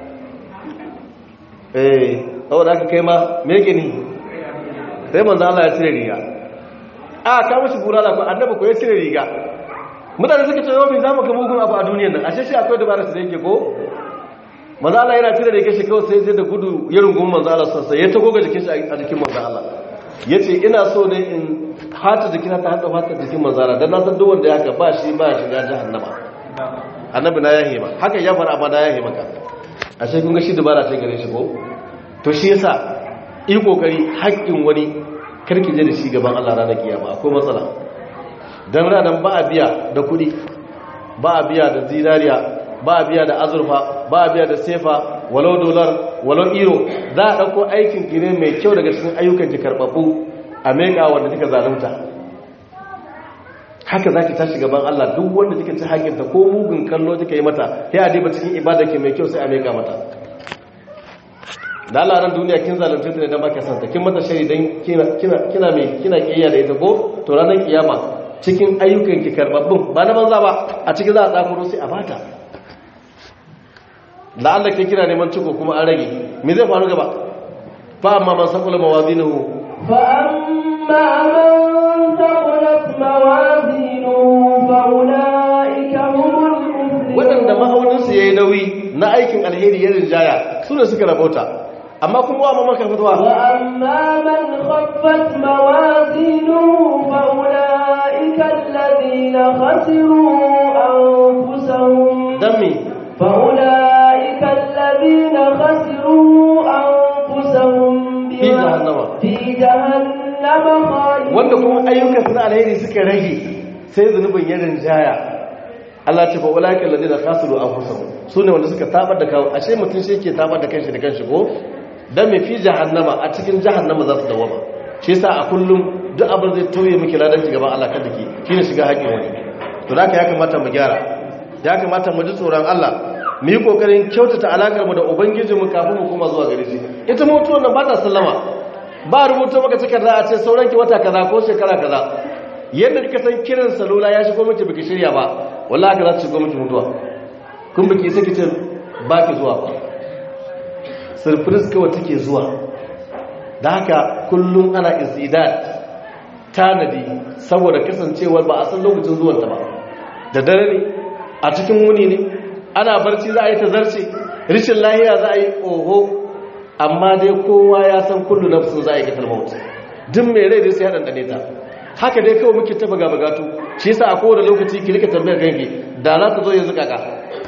eh saboda aka kai ma me yake ni sai manzo Allah ya cire riga a ka mishi burala ko annabi ko ya cire riga mutane suka ce yau me zamu ga mugun abu a duniyar nan ashe shi akwai dabara su da yake ko manzo Allah yana cire riga shi kawai sai zai da gudu ya rungumi manzo Allah sai ya tago ga jikin shi a jikin manzo Allah yace ina so ne in hata jikina ta hada fata jikin manzo Allah dan na san duk wanda ya ka ba shi ba shiga jahannama annabi na yahe ba haka ya fara ba na yahe maka ashe kun ga shi dabara ce gare shi ko to shi yasa yi kokari haƙƙin wani karki je da shi gaban Allah ranar kiyama akwai matsala dan ranar ba a biya da kuɗi ba a biya da zinariya ba a biya da azurfa ba a biya da sefa walau dolar walau iro za a ɗauko aikin ki ne mai kyau daga cikin ayyukan ki karɓaɓɓu a meka wanda kika zalunta haka za ki tashi gaban Allah duk wanda kika ci hakinta ko mugun kallo kika yi mata sai a diba cikin ibada ke mai kyau sai a meka mata da Allah ran duniya kin zalunce ta ne dan baka santa kin mata shari dan kina kina kina mai kina kiyaya da ita ko to ranar kiyama cikin ayyukan ki karbabbun ba na banza ba a cikin za a tsakuro sai a bata da Allah ke kira neman ciko kuma an rage me zai faru gaba fa amma man saqula mawazinuhu fa amma man thaqulat mawazinuhu fa ulaika humul muflihun wadanda ma'auninsu yayi nauyi na aikin alheri ya rinjaya su ne suka rabauta amma kuma wa mamaka fitowa وأما من خفت موازينه فأولئك الذين خسروا أنفسهم dan me فأولئك الذين خسروا أنفسهم في جهنم. في جهنم خالدون wanda kuma ayyukan su na alheri suka rage sai zunubin ya rinjaya Allah ce fa ulaika alladhina khasiru anfusahum sune wanda suka tabar da kawo ashe mutum shi yake tabar da kanshi da kanshi ko dan me fi jahannama a cikin jahannama za su dawama shi yasa a kullum duk abin zai tauye miki ladan ki gaban Allah kada ki shine shiga haƙin wani to haka ya kamata mu gyara ya kamata mu ji tsoron Allah mu yi kokarin kyautata alakar mu da ubangijinmu kafin mu koma zuwa gare shi ita mutuwar nan ba ta sallama ba rubuta maka takarda a ce sauranki wata kaza ko shekara kaza yadda kika san kiran salula ya shigo miki biki shirya ba wallahi haka za ta shigo miki mutuwa kun biki sai kice ba ki zuwa ba surprise kawai take zuwa da haka kullum ana istidad tanadi saboda kasancewar ba a san lokacin zuwanta ba da dare ne a cikin wuni ne ana barci za a yi ta zarce rishin lahiya za a yi oho amma dai kowa ya san kullu nafsin za'iqatul maut duk mai rai dai sai ya dandane ta haka dai kawai muke taba gaba gato shi yasa a kowane lokaci ki rika tambayar kanki da za ta zo yanzu kaka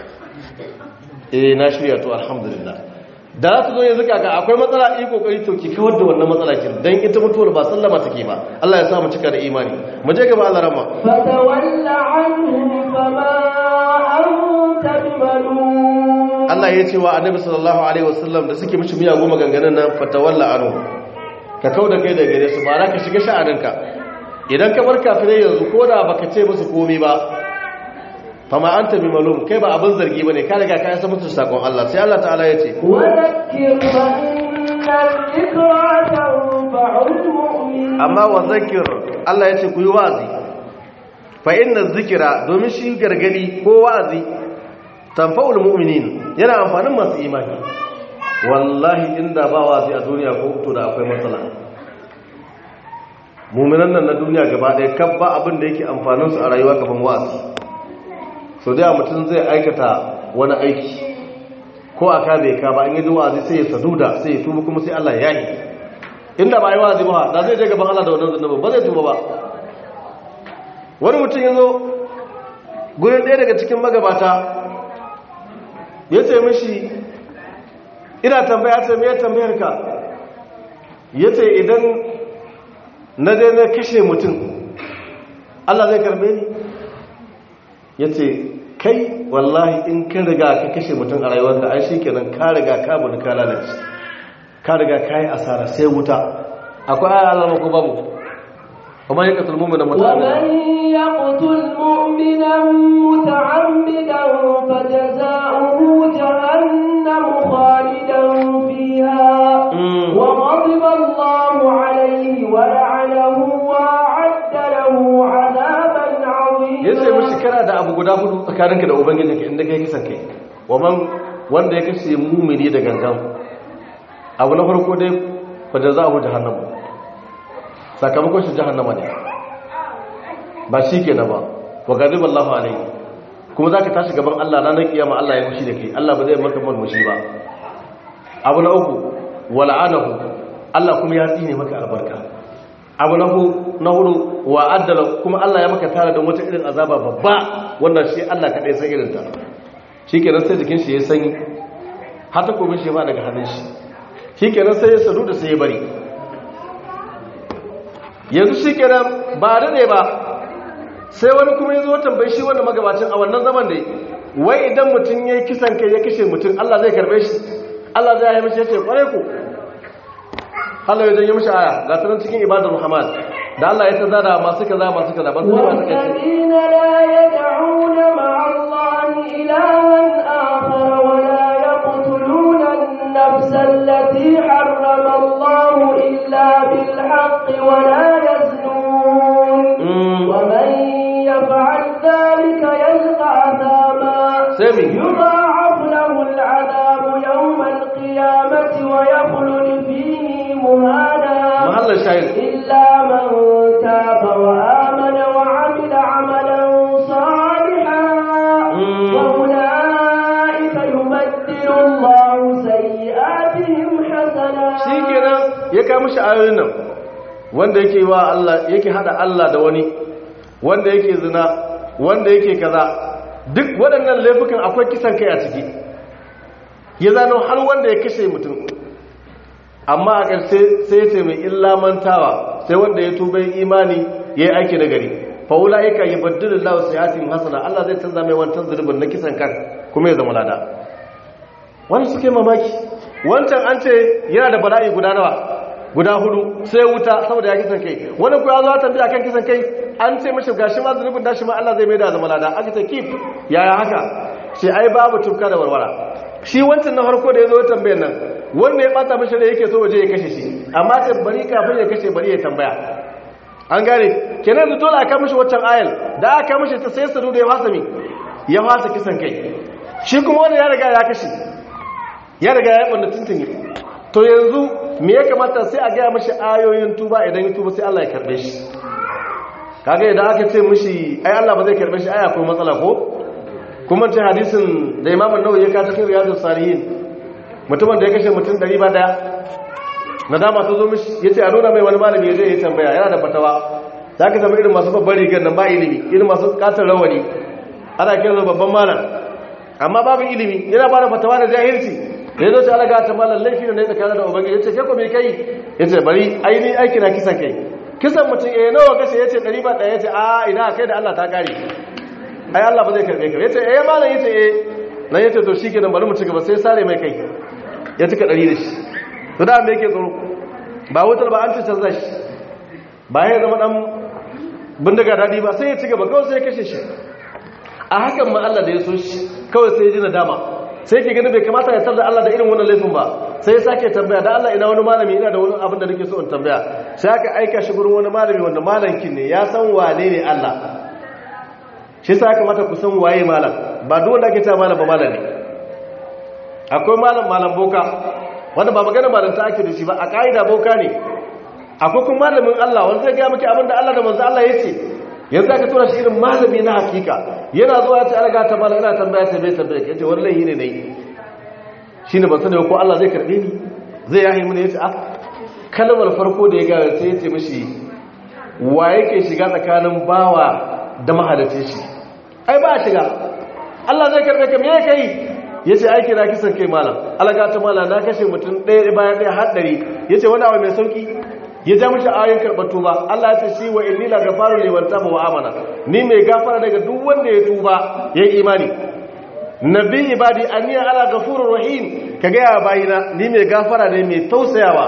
eh na shirya to alhamdulillah da za ta zo yanzu kaka akwai matsala yi kokari to ki kawar da wannan matsala kin dan ita mutuwar ba sallama take ba Allah ya sa mu cika da imani mu je gaba Allah rahma فتول عنهم فما أنت بملوم Allah ya ce wa Annabi sallallahu alaihi wasallam da suke mishi miyagu maganganun nan fatawalla anhu ka kauda kai da gare su ba za ka shiga sha'aninka idan ka bar kafirai yanzu ko da baka ce musu komai ba fama anta bi malum kai ba abin zargi bane ka riga ka san musu sakon Allah sai Allah ta'ala ya ce وذكر فإن الذكرى تنفع المؤمنين amma wa zakir Allah ya ce ku yi wa'azi fa inna zikira domin shi gargadi ko wa'azi tanfa'ul mu'minin yana amfanin masu imani wallahi inda ba wa'azi a duniya ko to da akwai matsala mu'minan nan na duniya gaba ɗaya kan ba abin da yake amfanin su a rayuwa kaman wa'azi so da mutum zai aikata wani aiki ko a ka bai ka ba an yi wa'azi sai ya saduda sai ya tuba kuma sai Allah ya yi inda ba yi wa'azi ba da zai je gaban Allah da wannan zunubin ba zai tuba ba wani mutum ya zo gurin ɗaya daga cikin magabata ya ce mishi ina tambaya ce mai tambayar ka ya ce idan na je na kashe mutum Allah zai karbe ni ya ce kai wallahi in ka riga ka kashe mutum a rayuwarka ai shi kenan ka riga ka budu ka lalace ka riga ka yi asara sai wuta akwai aya alama ko babu kuma ya katul mu'mina ومن muta'ammidan يقتل مؤمنا متعمدا فجزاؤه جهنم خالدا فيها Mm. وغضب الله عليه ولعنه وأعد له عذابا ya ce عظيما mishi kana da abu guda hudu tsakaninka da ubangijinka inda kai kisan kai waman wanda ya kashe mumini da gangan abu na farko dai fada za a hu jahannama sakamakon shi jahannama ne ba shi ke na ba wa gadib Allah alaihi kuma za ka tashi gaban Allah ranar kiyama Allah ya mushi da kai Allah ba zai maka mushi ba abu na uku wal'anahu Allah kuma ya tsine maka albarka abu na hu na hudu wa addala kuma Allah ya maka tara da wata irin azaba babba wannan shi Allah kadai san irin ta shikenan sai jikin shi ya sanyi har ta komin shi ba daga hannun shi shikenan sai ya sadu da sai ya bari yanzu shikenan ba dade ba sai wani kuma ya zo tambayi shi wannan magabacin a wannan zaman da wai idan mutum ya yi kisan kai ya kashe mutum Allah zai karbe shi Allah zai yi mishi ya ce kware ku Allah ya janye mishi aya ga sanan cikin ibadar Muhammad da Allah ya tazara masu kaza masu kaza ba su ne masu kai والذين لا يدعون مع الله إلها آخر ولا يقتلون النفس التي حرم الله إلا بالحق ولا يزنون Mm. ومن يفعل ذلك يلقى أثاما Sami. يضاعف له العذاب يوم القيامة ويخلد فيه مهانا mahallar shahid إلا من تاب وآمن وعمل عملا صالحا مم. وأولئك يبدل الله سيئاتهم حسنات shi kenan ya kawo mishi ayoyin nan wanda yake wa Allah yake hada Allah da wani wanda yake zina wanda yake kaza duk waɗannan laifukan akwai kisan kai a ciki ya zano har wanda ya kashe mutum amma a ƙarshe sai ya ce mai illa mantawa sai wanda ya tuba imani ya yi aiki da gari faula ya ka yi baddilin lawa siyasin hasana Allah zai canza mai wancan zurbin na kisan kan kuma ya zama lada wani suke mamaki wancan an ce yana da bala'i guda nawa guda hudu sai wuta saboda ya kisan kai wani ku ya zo tambaya kan kisan kai an ce mashi gashi ma zunubin dashi ma Allah zai mai da zama lada aka ce kif yaya haka ce ai babu tufka da warwara shi wancan na farko da ya zo ya tambayar nan wanda ya bata mashi da yake so waje ya kashe shi amma ce bari kafin ya kashe bari ya tambaya an gane kenan da dole aka mishi waccan ayal da aka mishi ta sai sadu da ya fasa mi ya fasa kisan kai shi kuma wanda ya riga ya kashe ya riga ya banda tuntuni to yanzu me ya kamata sai a gaya mashi ayoyin tuba idan ya tuba sai Allah ya karbe shi kaga idan aka ce mishi ai Allah ba zai karbe shi ai akwai matsala ko kuma ce hadisin da Imam An-Nawawi ya ka cikin Riyadus Salihin mutumin da ya kashe mutum ɗari ba daya nadama ta zo mishi ya ce a nuna mai wani malami ya zai yi tambaya yana da fatawa za ka zama irin masu babban rigar nan ba ilimi irin masu katon rawani ana kira babban malam amma babu ilimi yana ba da fatawa da jahilci da ya zo ce alaga ta malam laifi ne tsakanin da ubangiji ya ce ke ko me kai ya ce bari ainihin aiki na kisan kai kisan mutum ya nawa kashe ya ce ɗari ba ɗaya ya ce a ina kai da allah ta kare ai allah ba zai karɓe ka ya ce eh malam ya ce eh nan ya ce to shi ke nan bari mu ci gaba sai sare mai kai ya cika ɗari da shi to da me yake tsoro ba wutar ba an ci canza shi ba ya zama ɗan bindiga daɗi ba sai ya ci gaba kawai sai ya kashe shi a hakan ma allah da ya so shi kawai sai ya ji nadama sai ke gani bai kamata ya da Allah da irin wannan laifin ba sai ya sake tambaya da Allah ina wani malami ina da wani abin da nake so in tambaya sai aka aika shi gurin wani malami wanda malankin ne ya san wane ne Allah shi sa aka mata ku san waye malam ba duk wanda ake ta malam ba malam ne akwai malam malam boka wanda ba magana malam ta ake da shi ba a ka'ida boka ne akwai kuma malamin Allah wanda zai ga miki abin da Allah da manzo Allah ya ce yanzu aka tura shi irin malami na hakika yana zuwa ya ce alaga ta mala ina tambaya sai bai tambaya yace wallahi ne nayi shine ban sani ko Allah zai karbe ni zai yahi mun yace ah kalmar farko da ya ga sai yace mishi wa yake shiga tsakanin bawa da mahalicin shi ai ba shiga Allah zai karbe ka me kai yace aiki na kisan kai malam alaga ta mala na kashe mutum ɗaya bayan ɗaya har ɗari yace wani abu mai sauki ya ja mishi ayoyin karɓar tuba Allah ya ce shi wa inni la gafaru liman taba wa amana ni mai gafara daga duk wanda ya tuba ya yi imani nabi ibadi anni ala ghafurur rahim ka ga ya bayina ni mai gafara ne mai tausayawa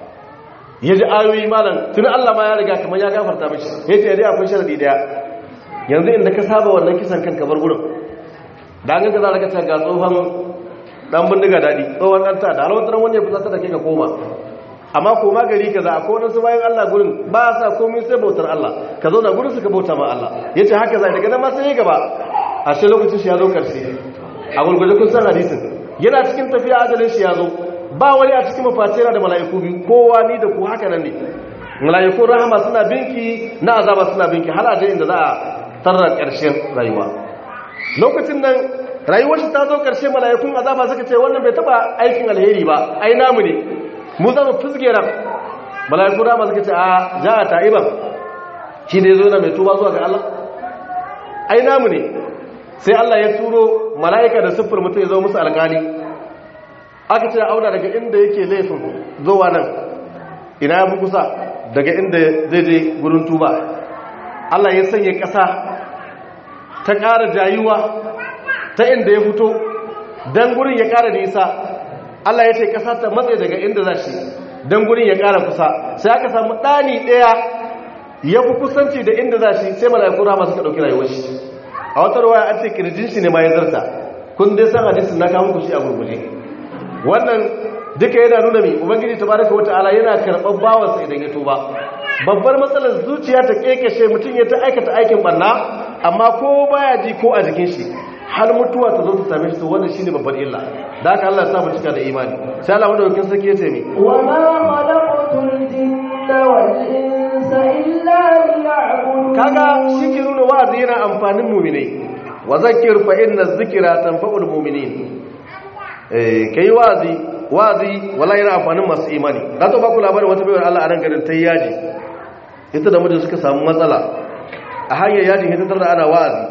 ya ji ayoyi malam tun Allah ma ya riga kamar ya gafarta mishi ya ce dai akwai sharadi daya yanzu inda ka saba wannan kisan kanka bar gurin da an ganka za ka ta ga tsohon dan bindiga dadi tsohon dan ta da alwatar wanda ya fusata da kai ka koma amma koma gari ka za a kowane su bayan Allah gurin ba sa komai sai bautar Allah ka zo na gurin suka bauta ma Allah ya ce haka zai daga nan ma sai ya gaba a shi lokacin shi ya zo karshe a gurgurje kun san hadisin yana cikin tafiya ajalin shi ya zo ba wani a cikin mafatira da mala'iku biyu kowa ni da ku haka nan ne mala'ikun rahama suna binki na azaba suna binki har aje inda za a tarra karshen rayuwa lokacin nan rayuwar shi ta zo karshe mala'ikun azaba suka ce wannan bai taba aikin alheri ba ai namu ne mu zama fizge ran mala'iku rama suka ce a ja a ta'iban shi ne zo na mai tuba zuwa ga Allah ai namu ne sai Allah ya turo mala'ika da siffar mutum ya zo musu alƙali aka ce auna daga inda yake laifin zuwa nan ina ya fi kusa daga inda zai je gurin tuba Allah ya sanya ƙasa ta ƙara jayuwa ta inda ya fito don gurin ya ƙara nisa Allah ya ce ƙasa ta matsayi daga inda za shi don gurin ya ƙara kusa sai aka samu ɗani ɗaya ya fi kusanci da inda za shi sai mala'iku rama suka ɗauki rayuwar shi a wata ruwaya an ce kirjin shi ne ma ya zarta kun dai san hadisin na kawo ku shi a gurguje wannan duka yana nuna mai ubangiji tabaraka wata ala yana karɓar bawansa idan ya tuba babbar matsalar zuciya ta kekeshe mutum ya ta aikata aikin barna amma ko baya ji ko a jikin shi har mutuwa ta zo ta same shi to wannan shine babbar illa da haka Allah ya sa mu cika da imani sai Allah madaukakin sarki ya ce mi wa ma khalaqtul jinna wal insa illa liya'budun kaga shi ke nuna wa'azi yana amfanin mu'minai wa zakkir fa inna dhikra tanfa'ul mu'minin eh kai wa'azi wa'azi wallahi yana amfanin masu imani na to ba ku labarin wata bayar Allah a nan garin ta yaji ita da mijin suka samu matsala a hanyar yajin ita tarda ana wa'azi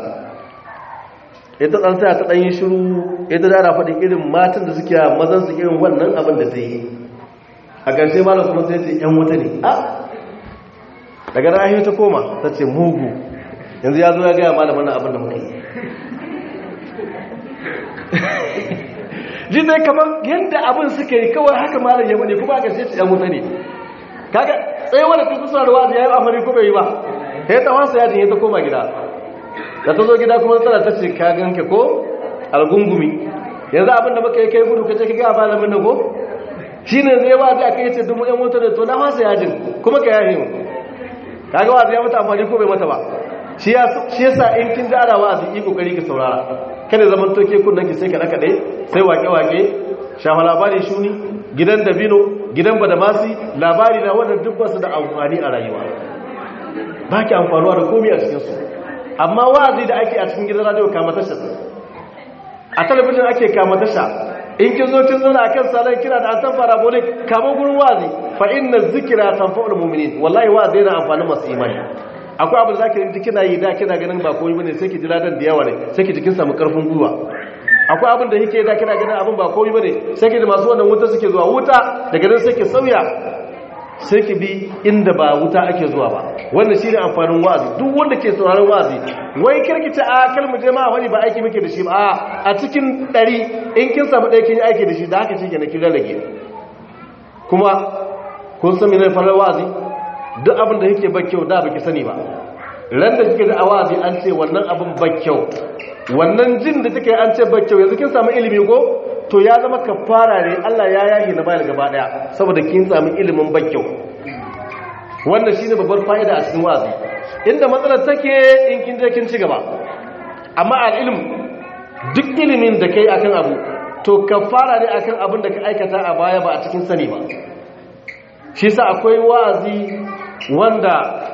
ita ɗan sai ta ɗan yi shiru ita da ana faɗin irin matan da suke mazan su irin wannan abin da ta yi a ƙarshe malam kuma sai ce ‘yan wuta ne a daga rahi ta koma ta ce mugu yanzu ya zo ya gaya malamin nan abin da muka yi ji dai kamar yadda abin suka yi kawai haka malam ya bane kuma a ƙarshe ce ‘yan wuta ne kaga tsaye wadda ta kusa da wa'azi ya yi amari ko bai yi ba ya ta wasa yajin ya ta koma gida da ta zo gida kuma tana ta ce ka ganke ko algungumi yanzu abin da muka yi kai gudu kace ka ga malamin nan ko shine zai ba da aka yace dumu ɗan motar da to na wasa yajin kuma ka yahe mu kaga wa'azi ya mata amfani ko bai mata ba shi ya shi yasa in kin jara wa'azi yi kokari ki saurara kada zaman toke kunnan ki sai ka daka dai sai wake wake shafa labari shuni gidan dabino gidan badamasi labari na wannan duk basu da amfani a rayuwa ba ki amfanuwa da komai a cikin su amma wa'azi da ake a cikin gidan radio kama tasha a talabijin ake kama tasha in kin zo kin zauna akan salon kira da antan parabolic kamar gurin wazi fa inna zikra tanfa'ul mu'minin wallahi wazi yana amfani masu imani akwai abin da zaki ji kina yi da kina ganin ba komai bane sai ki ji ladan da yawa ne sai ki ji kin samu karfin gwiwa akwai abin da yake da kina ganin abin ba komai bane sai ki ji masu wannan wuta suke zuwa wuta daga nan sai ki sauya sai ki bi inda ba wuta ake zuwa ba wannan shine amfanin wa'azi duk wanda ke sauraron wa'azi wai kirkice a kalmu je ma wani ba aiki muke da shi ba a cikin ɗari in kin samu ɗaya kin yi aiki da shi da haka shi ke na kin rarrage kuma kun san mene farar wa'azi duk abin da yake ba kyau da baki sani ba ran da kike da a wa'azi an ce wannan abin ba kyau wannan jin da kike an ce ba kyau yanzu kin samu ilimi ko to ya zama kafara ne Allah ya yahi na bayar gaba daya saboda kin samu ilimin ba kyau wannan shine babbar fa'ida a cikin wa'azi inda matsalar take in kin je kin ci gaba amma al-ilm duk ilimin da kai akan abu to kafara ne akan abin da ka aikata a baya ba a cikin sani ba shi sa akwai wa'azi wanda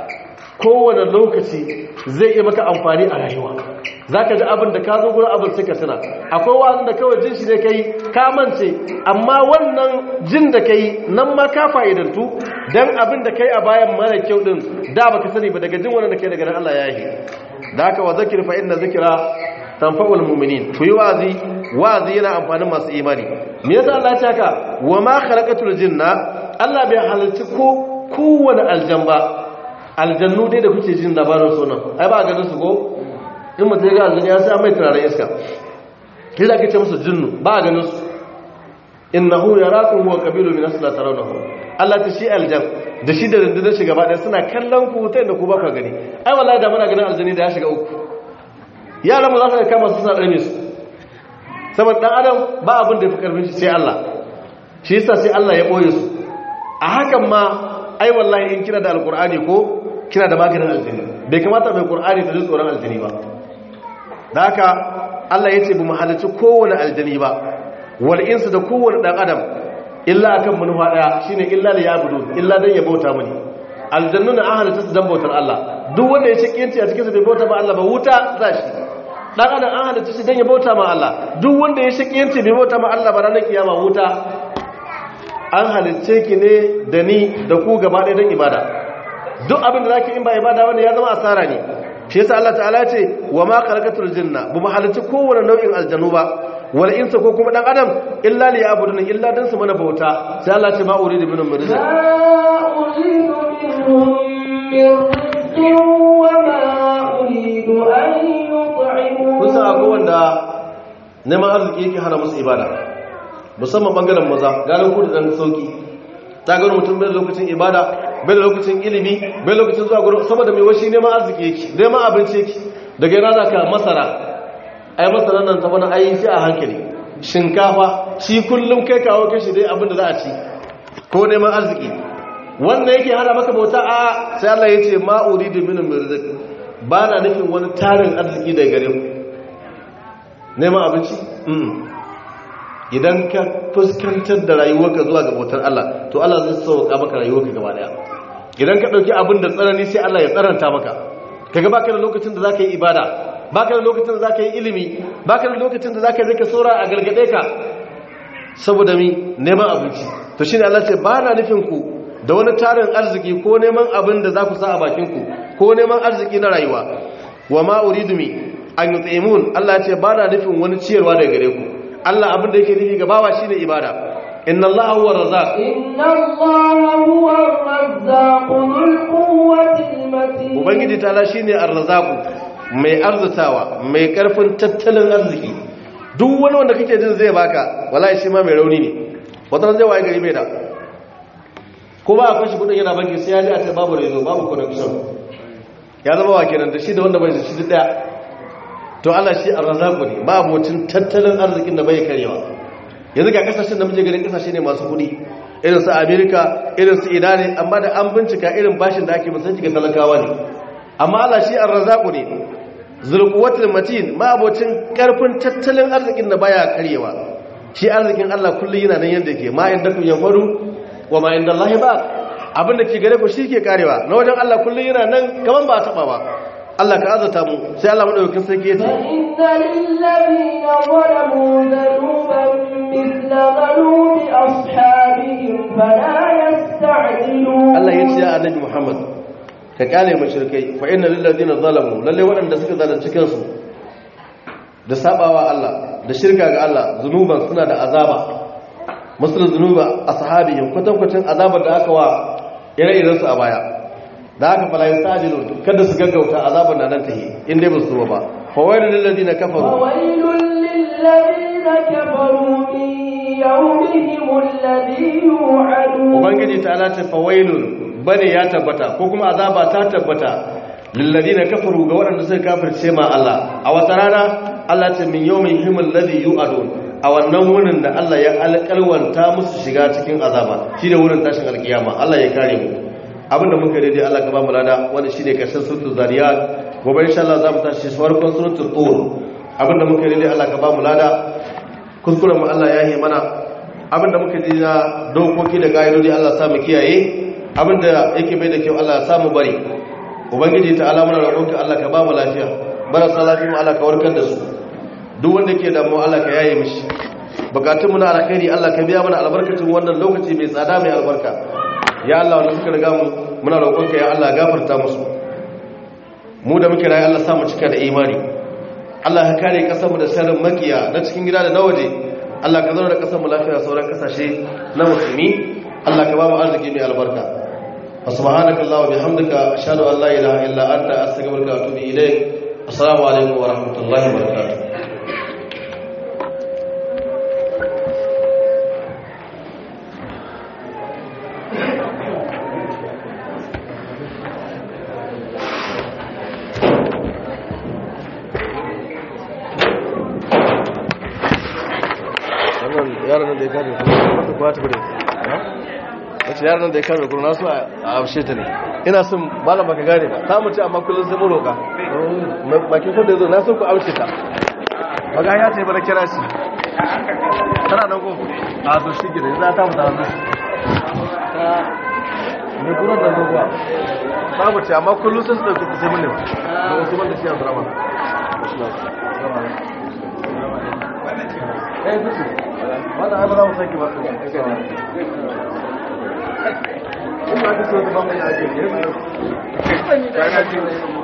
kowane lokaci zai iya maka amfani a rayuwa zaka ji abin da ka zo gurin abin sai ka tuna akwai wa'azin da kawai jin shi ne kai ka mance amma wannan jin da kai nan ma ka fa'idantu dan abin da kai a bayan mara kyau din da baka sani ba daga jin wannan da kai daga nan Allah ya yi da haka wa zakir fa inna zikra tanfa'ul mu'minin ku yi wazi wazi yana amfanin masu imani me yasa Allah ya ce haka wa ma khalaqatul jinna Allah bai halarci ko kowane aljamba aljannu dai da kuke jin labarin sunan ai ba ganin su ko in mutum ya ga aljannu ya sa mai turaren iska sai da kace musu jinnu ba ganin su innahu yarakum huwa qabilu min asla tarawnahu Allah ta shi aljan da shi da rundunar shi gaba ɗaya suna kallon ku ta inda ku ba ku gani ai wallahi da muna ganin aljani da ya shiga uku yaran mu za su kama su suna ɗane su saboda ɗan adam ba abin da ya fi karfin shi sai Allah shi yasa sai Allah ya ɓoye su a hakan ma ai wallahi in kina da alkur'ani ko kina da maganin aljini bai kamata mai qur'ani ta ji tsoron aljini ba da haka Allah ya ce bu mu halarci kowane aljini ba wal insu da kowane dan adam illa akan manufa daya shine illa li yabudu illa dan ya bauta mani aljannu na an halarci su dan bautar Allah duk wanda ya cikinci a cikin su bai bauta ba Allah ba wuta za shi dan adam an halarci shi dan ya bauta ma Allah duk wanda ya cikinci bai bauta ma Allah ba ranar kiyama wuta an halicce ki ne da ni da ku gaba ɗaya don ibada duk abin da zaki in ba ibada wanda ya zama asara ne shi yasa Allah ta'ala ce wa ma khalaqatul jinna bu mu halicci kowane nau'in aljanu ba wal insa ko kuma dan adam illa li ya'budun illa dan su mana bauta sai Allah ce ma uridu minhum min rizq kusa akwai wanda neman arziki yake hana musu ibada musamman bangaren maza ganin kudu dan sauki ta gano mutum bai da lokacin ibada bai da lokacin ilimi bai lokacin zuwa gurin saboda mai washi neman arziki yake neman abinci yake daga yana za ka masara ai masara nan ta wani ayi shi a hankali shinkafa shi kullum kai kawo kashi dai abin da za a ci ko neman arziki wannan yake hana maka bauta a sai Allah ya ce ma uridu min rizq ba na nufin wani tarin arziki daga gare ku neman abinci idan ka fuskantar da rayuwarka zuwa ga bautar Allah to Allah zai sauka maka rayuwarka gaba daya idan ka dauki abin da tsanani sai Allah ya tsaranta maka kaga baka da lokacin da zaka yi ibada baka da lokacin da zaka yi ilimi baka da lokacin da zaka zaka sora a gargade ka saboda mi neman abinci to shine Allah ce ba na nufin ku da wani tarin arziki ko neman abin da za ku sa a bakin ku ko neman arziki na rayuwa wa ma uridu mi an yut'imun Allah ce ba na nufin wani ciyarwa daga gare ku Allah abin da yake nufi ga bawa shine ibada inna Allah huwa razzaq inna Allah huwa ar-razzaq dhul quwwati al-matin ubangiji ta'ala shine ar-razzaq mai arzutawa mai karfin tattalin arziki duk wani wanda kake jin zai baka wallahi shi ma mai rauni ne wata zai waye gari bai da ko ba a kashi kudin yana banki sai ya ji a ce babu rezo babu connection ya zama wa kenan da shi da wanda bai da shi daya to Allah shi arzaku ne ba abocin tattalin arzikin da bai karewa yanzu ga kasashen da muke ganin kasashe ne masu kudi irin su America irin su Iran amma da an bincika irin bashin da ake musu cikin talakawa ne amma Allah shi arzaku ne zulquwatul matin ma abocin karfin tattalin arzikin da baya karewa shi arzikin Allah kullu yana nan yanda yake ma inda kun yanfaru wa ma inda Allah ba abinda ke gare ku shi ke karewa na wajen Allah kullu yana nan kaman ba taba ba Allah ka azata mu sai Allah madaukakin sarki ya ce فإن للذين ظلموا ذنوبا مثل ذنوب أصحابهم فلا يستعجلون Allah ya ce ya annabi Muhammad ka kale mushrikai fa inna lil ladina zalamu lalle waɗanda suka zalunci kansu da sabawa Allah da shirka ga Allah zunuban suna da azaba musul zunuba ashabihim kwatankwacin azabar da aka wa ire-iren su a baya da aka fala yastajilu kada su gaggauta azabar nan tahi in dai ba su zo ba fa wailul lil ladina kafaru وويل للذين كفروا من يومهم الذي يوعدون ubangiji ta ala ce fawailun bane ya tabbata ko kuma azaba ta tabbata lilladina kafaru ga waɗanda suka kafirce ma Allah a wata rana Allah ce min yawmin himul ladhi yu'adun a wannan wurin da Allah ya alƙalwanta musu shiga cikin azaba shine wurin tashin alkiyama Allah ya kare mu abinda muka yi daidai Allah ka ba mu lada wanda shine karshen suratul zariyat gobe insha Allah za mu tashi farkon suratul tur abinda muka yi daidai Allah ka ba mu lada kuskuren mu Allah ya yi mana abinda muka ji na dokoki da ƙa'idodi Allah sa mu kiyaye abinda yake bai da kyau Allah sa mu bari ubangiji ta alamuna roƙonka Allah ka ba mu lafiya marasa lafiya mu Allah ka warkar da su duk wanda ke da mu Allah ka yaye mishi bukatun mu na alkhairi Allah ka biya mana albarkacin wannan lokaci mai tsada mai albarka ya Allah wanda suka riga mu muna roƙonka ya Allah gafarta musu mu da muke rayu Allah sa mu cika da imani Allah ka kare kasar mu da sharrin makiya na cikin gida da na waje Allah ka zauna da kasar mu lafiya sauran kasashe na musulmi Allah ka ba mu arziki mai albarka wa subhanaka allahumma bihamdika ashhadu an la ilaha illa anta astaghfiruka wa atubu ilayk assalamu alaikum wa rahmatullahi wa barakatuh wannan yaran da ya kare kuma mata kuwa ta bude wace yaran da ya kare kuma nasu a amshe ta ne ina son malam baka gane ba ta mace amma kullum sai muroka bakin kwanda ya zo na son ku amshe ta baga ya ce bada kira shi tana nan ko a zo shi gida za ta mutu hannu ta ne kuran da zuwa ta mace amma kullum sai su ɗauki ta sai mun ne ba da wasu wanda shi yanzu rama Eh, bisu. Wannan ai ba za mu sake ba. Ina da so da ba mu yi ake ne. Kana ji.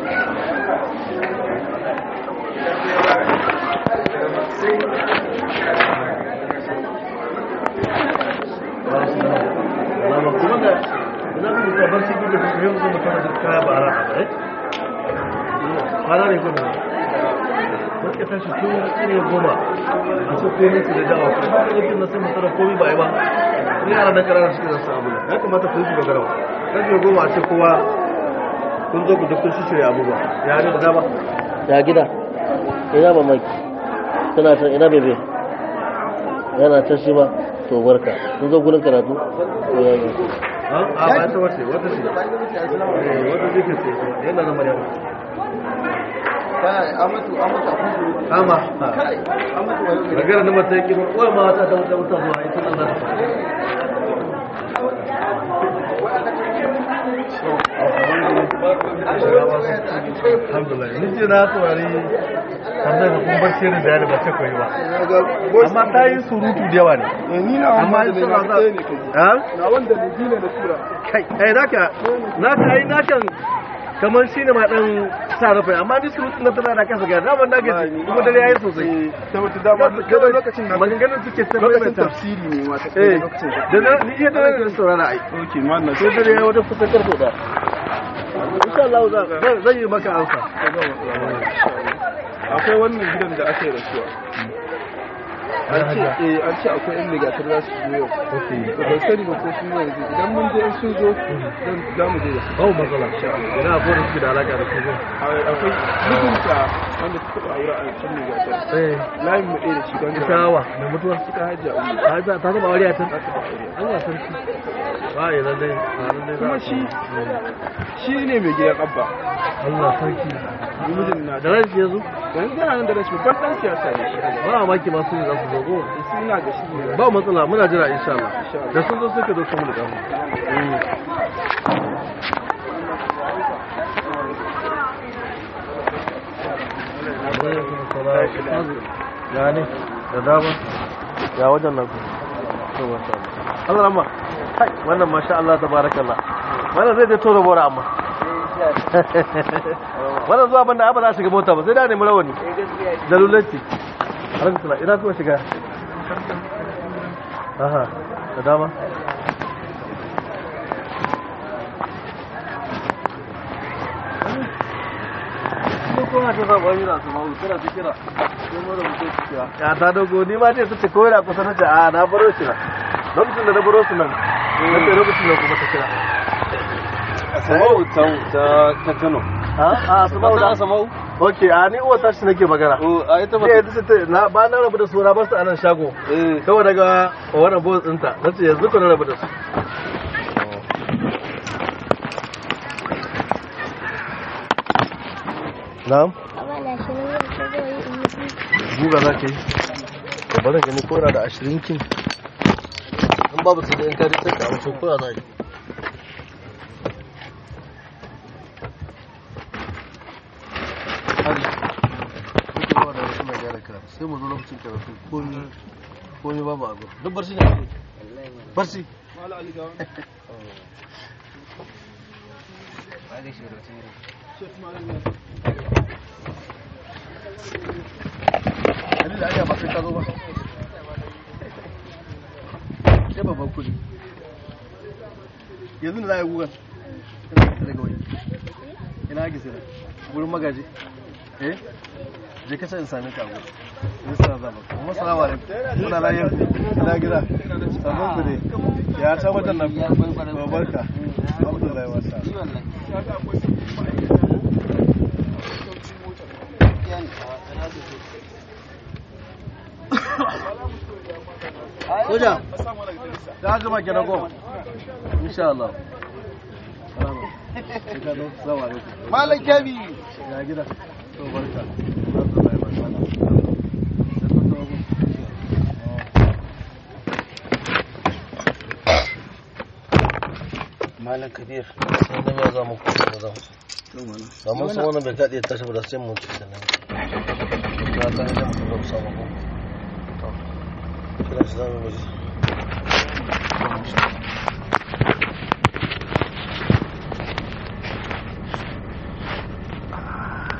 Lama kuma da ina da ta bar shi da su yau kuma kana da kaya ba ra eh? Kana ne kuma. Wata tashi tun ne goma a ce komai su da dawa ko ba da yake na sai mutara komai ba yi ba ni yara da karara suke zasu abu ya kamata ku yi su dogara karfe goma a ce kowa kun zo ku duk kun shirya abubuwa ya ne da dama ya gida ina mamaki tana ta ina bebe yana ta shi ba to barka sun zo gurin karatu ko ya yi a ba ta wace wata ce Eh, wata zai ce yana zama yawa amatu amatu a kun suru kama kai amatu wa yau magana na mata yake ba ma wata ta wata wata zuwa ita nan za ta alhamdulillah ni ce na saurari tambayar da kuma bar shirin da ya ba ta koyi ba amma ta yi surutu da yawa ne ni na amma wanda ita ne ba na za ɗaya ne kai ha na wanda ne dina da tura kai kai naka naka ai nakan kamar shi ne ma dan sa rufe amma ni surutun na tana da kasa ga zaman na gaji kuma dare yayi sosai ta wata dama da lokacin na maganganun suke ta lokacin maimaita tafsiri ne ma ta eh lokacin da na ni iya da na saurara ai okay ma na sai dare yayi wata kusa karfe da insha Allah zan zan yi maka amsa akwai wannan gidan da aka yi rasuwa an ce eh an ce akwai yan ligatar za su zo yau to ban sani ba ko sun yi yanzu idan mun je in sun zo zan za mu je da su babu matsala ina akwai da suke da alaka da kuma akwai mutunta wanda suka taɓa aure a cikin ligatar eh layin mu ɗaya da shi don ita wa da mutuwar suka hajji a wuri ta ta taba aure a can ta taɓa aure Allah sarki ba ya lalle ba lalle kuma shi shi ne mai gidan abba Allah sarki mijin na da ran shi yazo yanzu yana nan da rashin babban ɗan siyasa ne shi ba maki masu ne za su zo ko suna da shi ne ba matsala muna jira insha Allah da sun zo suka zo kuma da gamu ya ne da dama ya wajen nan to masha Allah Allah ramma kai wannan masha Allah tabarakallah wannan zai dai tora bora amma wannan zuwa banda ba za shiga mota ba sai da nemi rawani da lulanci alhamdulillah ina kuma shiga aha da dama ya ta dogo ni ma ce ta ce ko yana kusa na ce a na baro shi na lokacin da na baro su nan na ce lokacin da kuma ta kira Asamau ta ta Kano. a a asma'u da Asamau? ok a ni uwa tashi nake magana Oh, a ita ba. ne yanzu ta na ba na rabu da su na basu a nan shago Eh. kawai daga wannan boss ɗinta na ce yanzu ku na rabu da su na'am Abana shi ne yau ta zo yi in mutu. guga za ka yi da barin gani ko yana da ashirin kin in babu su da in kari sai ka amince ko yana yi hari kuke zuwa da wasu mai gyara karatu sai mu zo lokacin karatu komi komi babu abu duk barci ne kake barci Dalilin aya ba sai ka zo ba. Sai babban kudi. Yanzu da za a yi gugan. Ina ka daga wani. Ina ake sai Gurin magaji. Eh? Je ka in sami ka gurin. Ni sana za ba. Kuma salamu alaikum. Muna layar ku. Ina gida. Sabon ku ne. Ya ta wajen nan. Barka. Alhamdulillah wasa. Soja, da aka maki na goma. Insha Allah. Salama. Sai ka zo, salamu alaikum. Malam Kyabi. Ya gida. To barka. Alhamdulillah wasa. Sai kun zo gun. Malam Kabir. Sai da ya zama ku da zama. Ba mun san wannan bai kaɗe tashi ba da sai mu ci da nan. Ka ta hanyar mu zo samu ku. To. Kira shi zamu mu ji.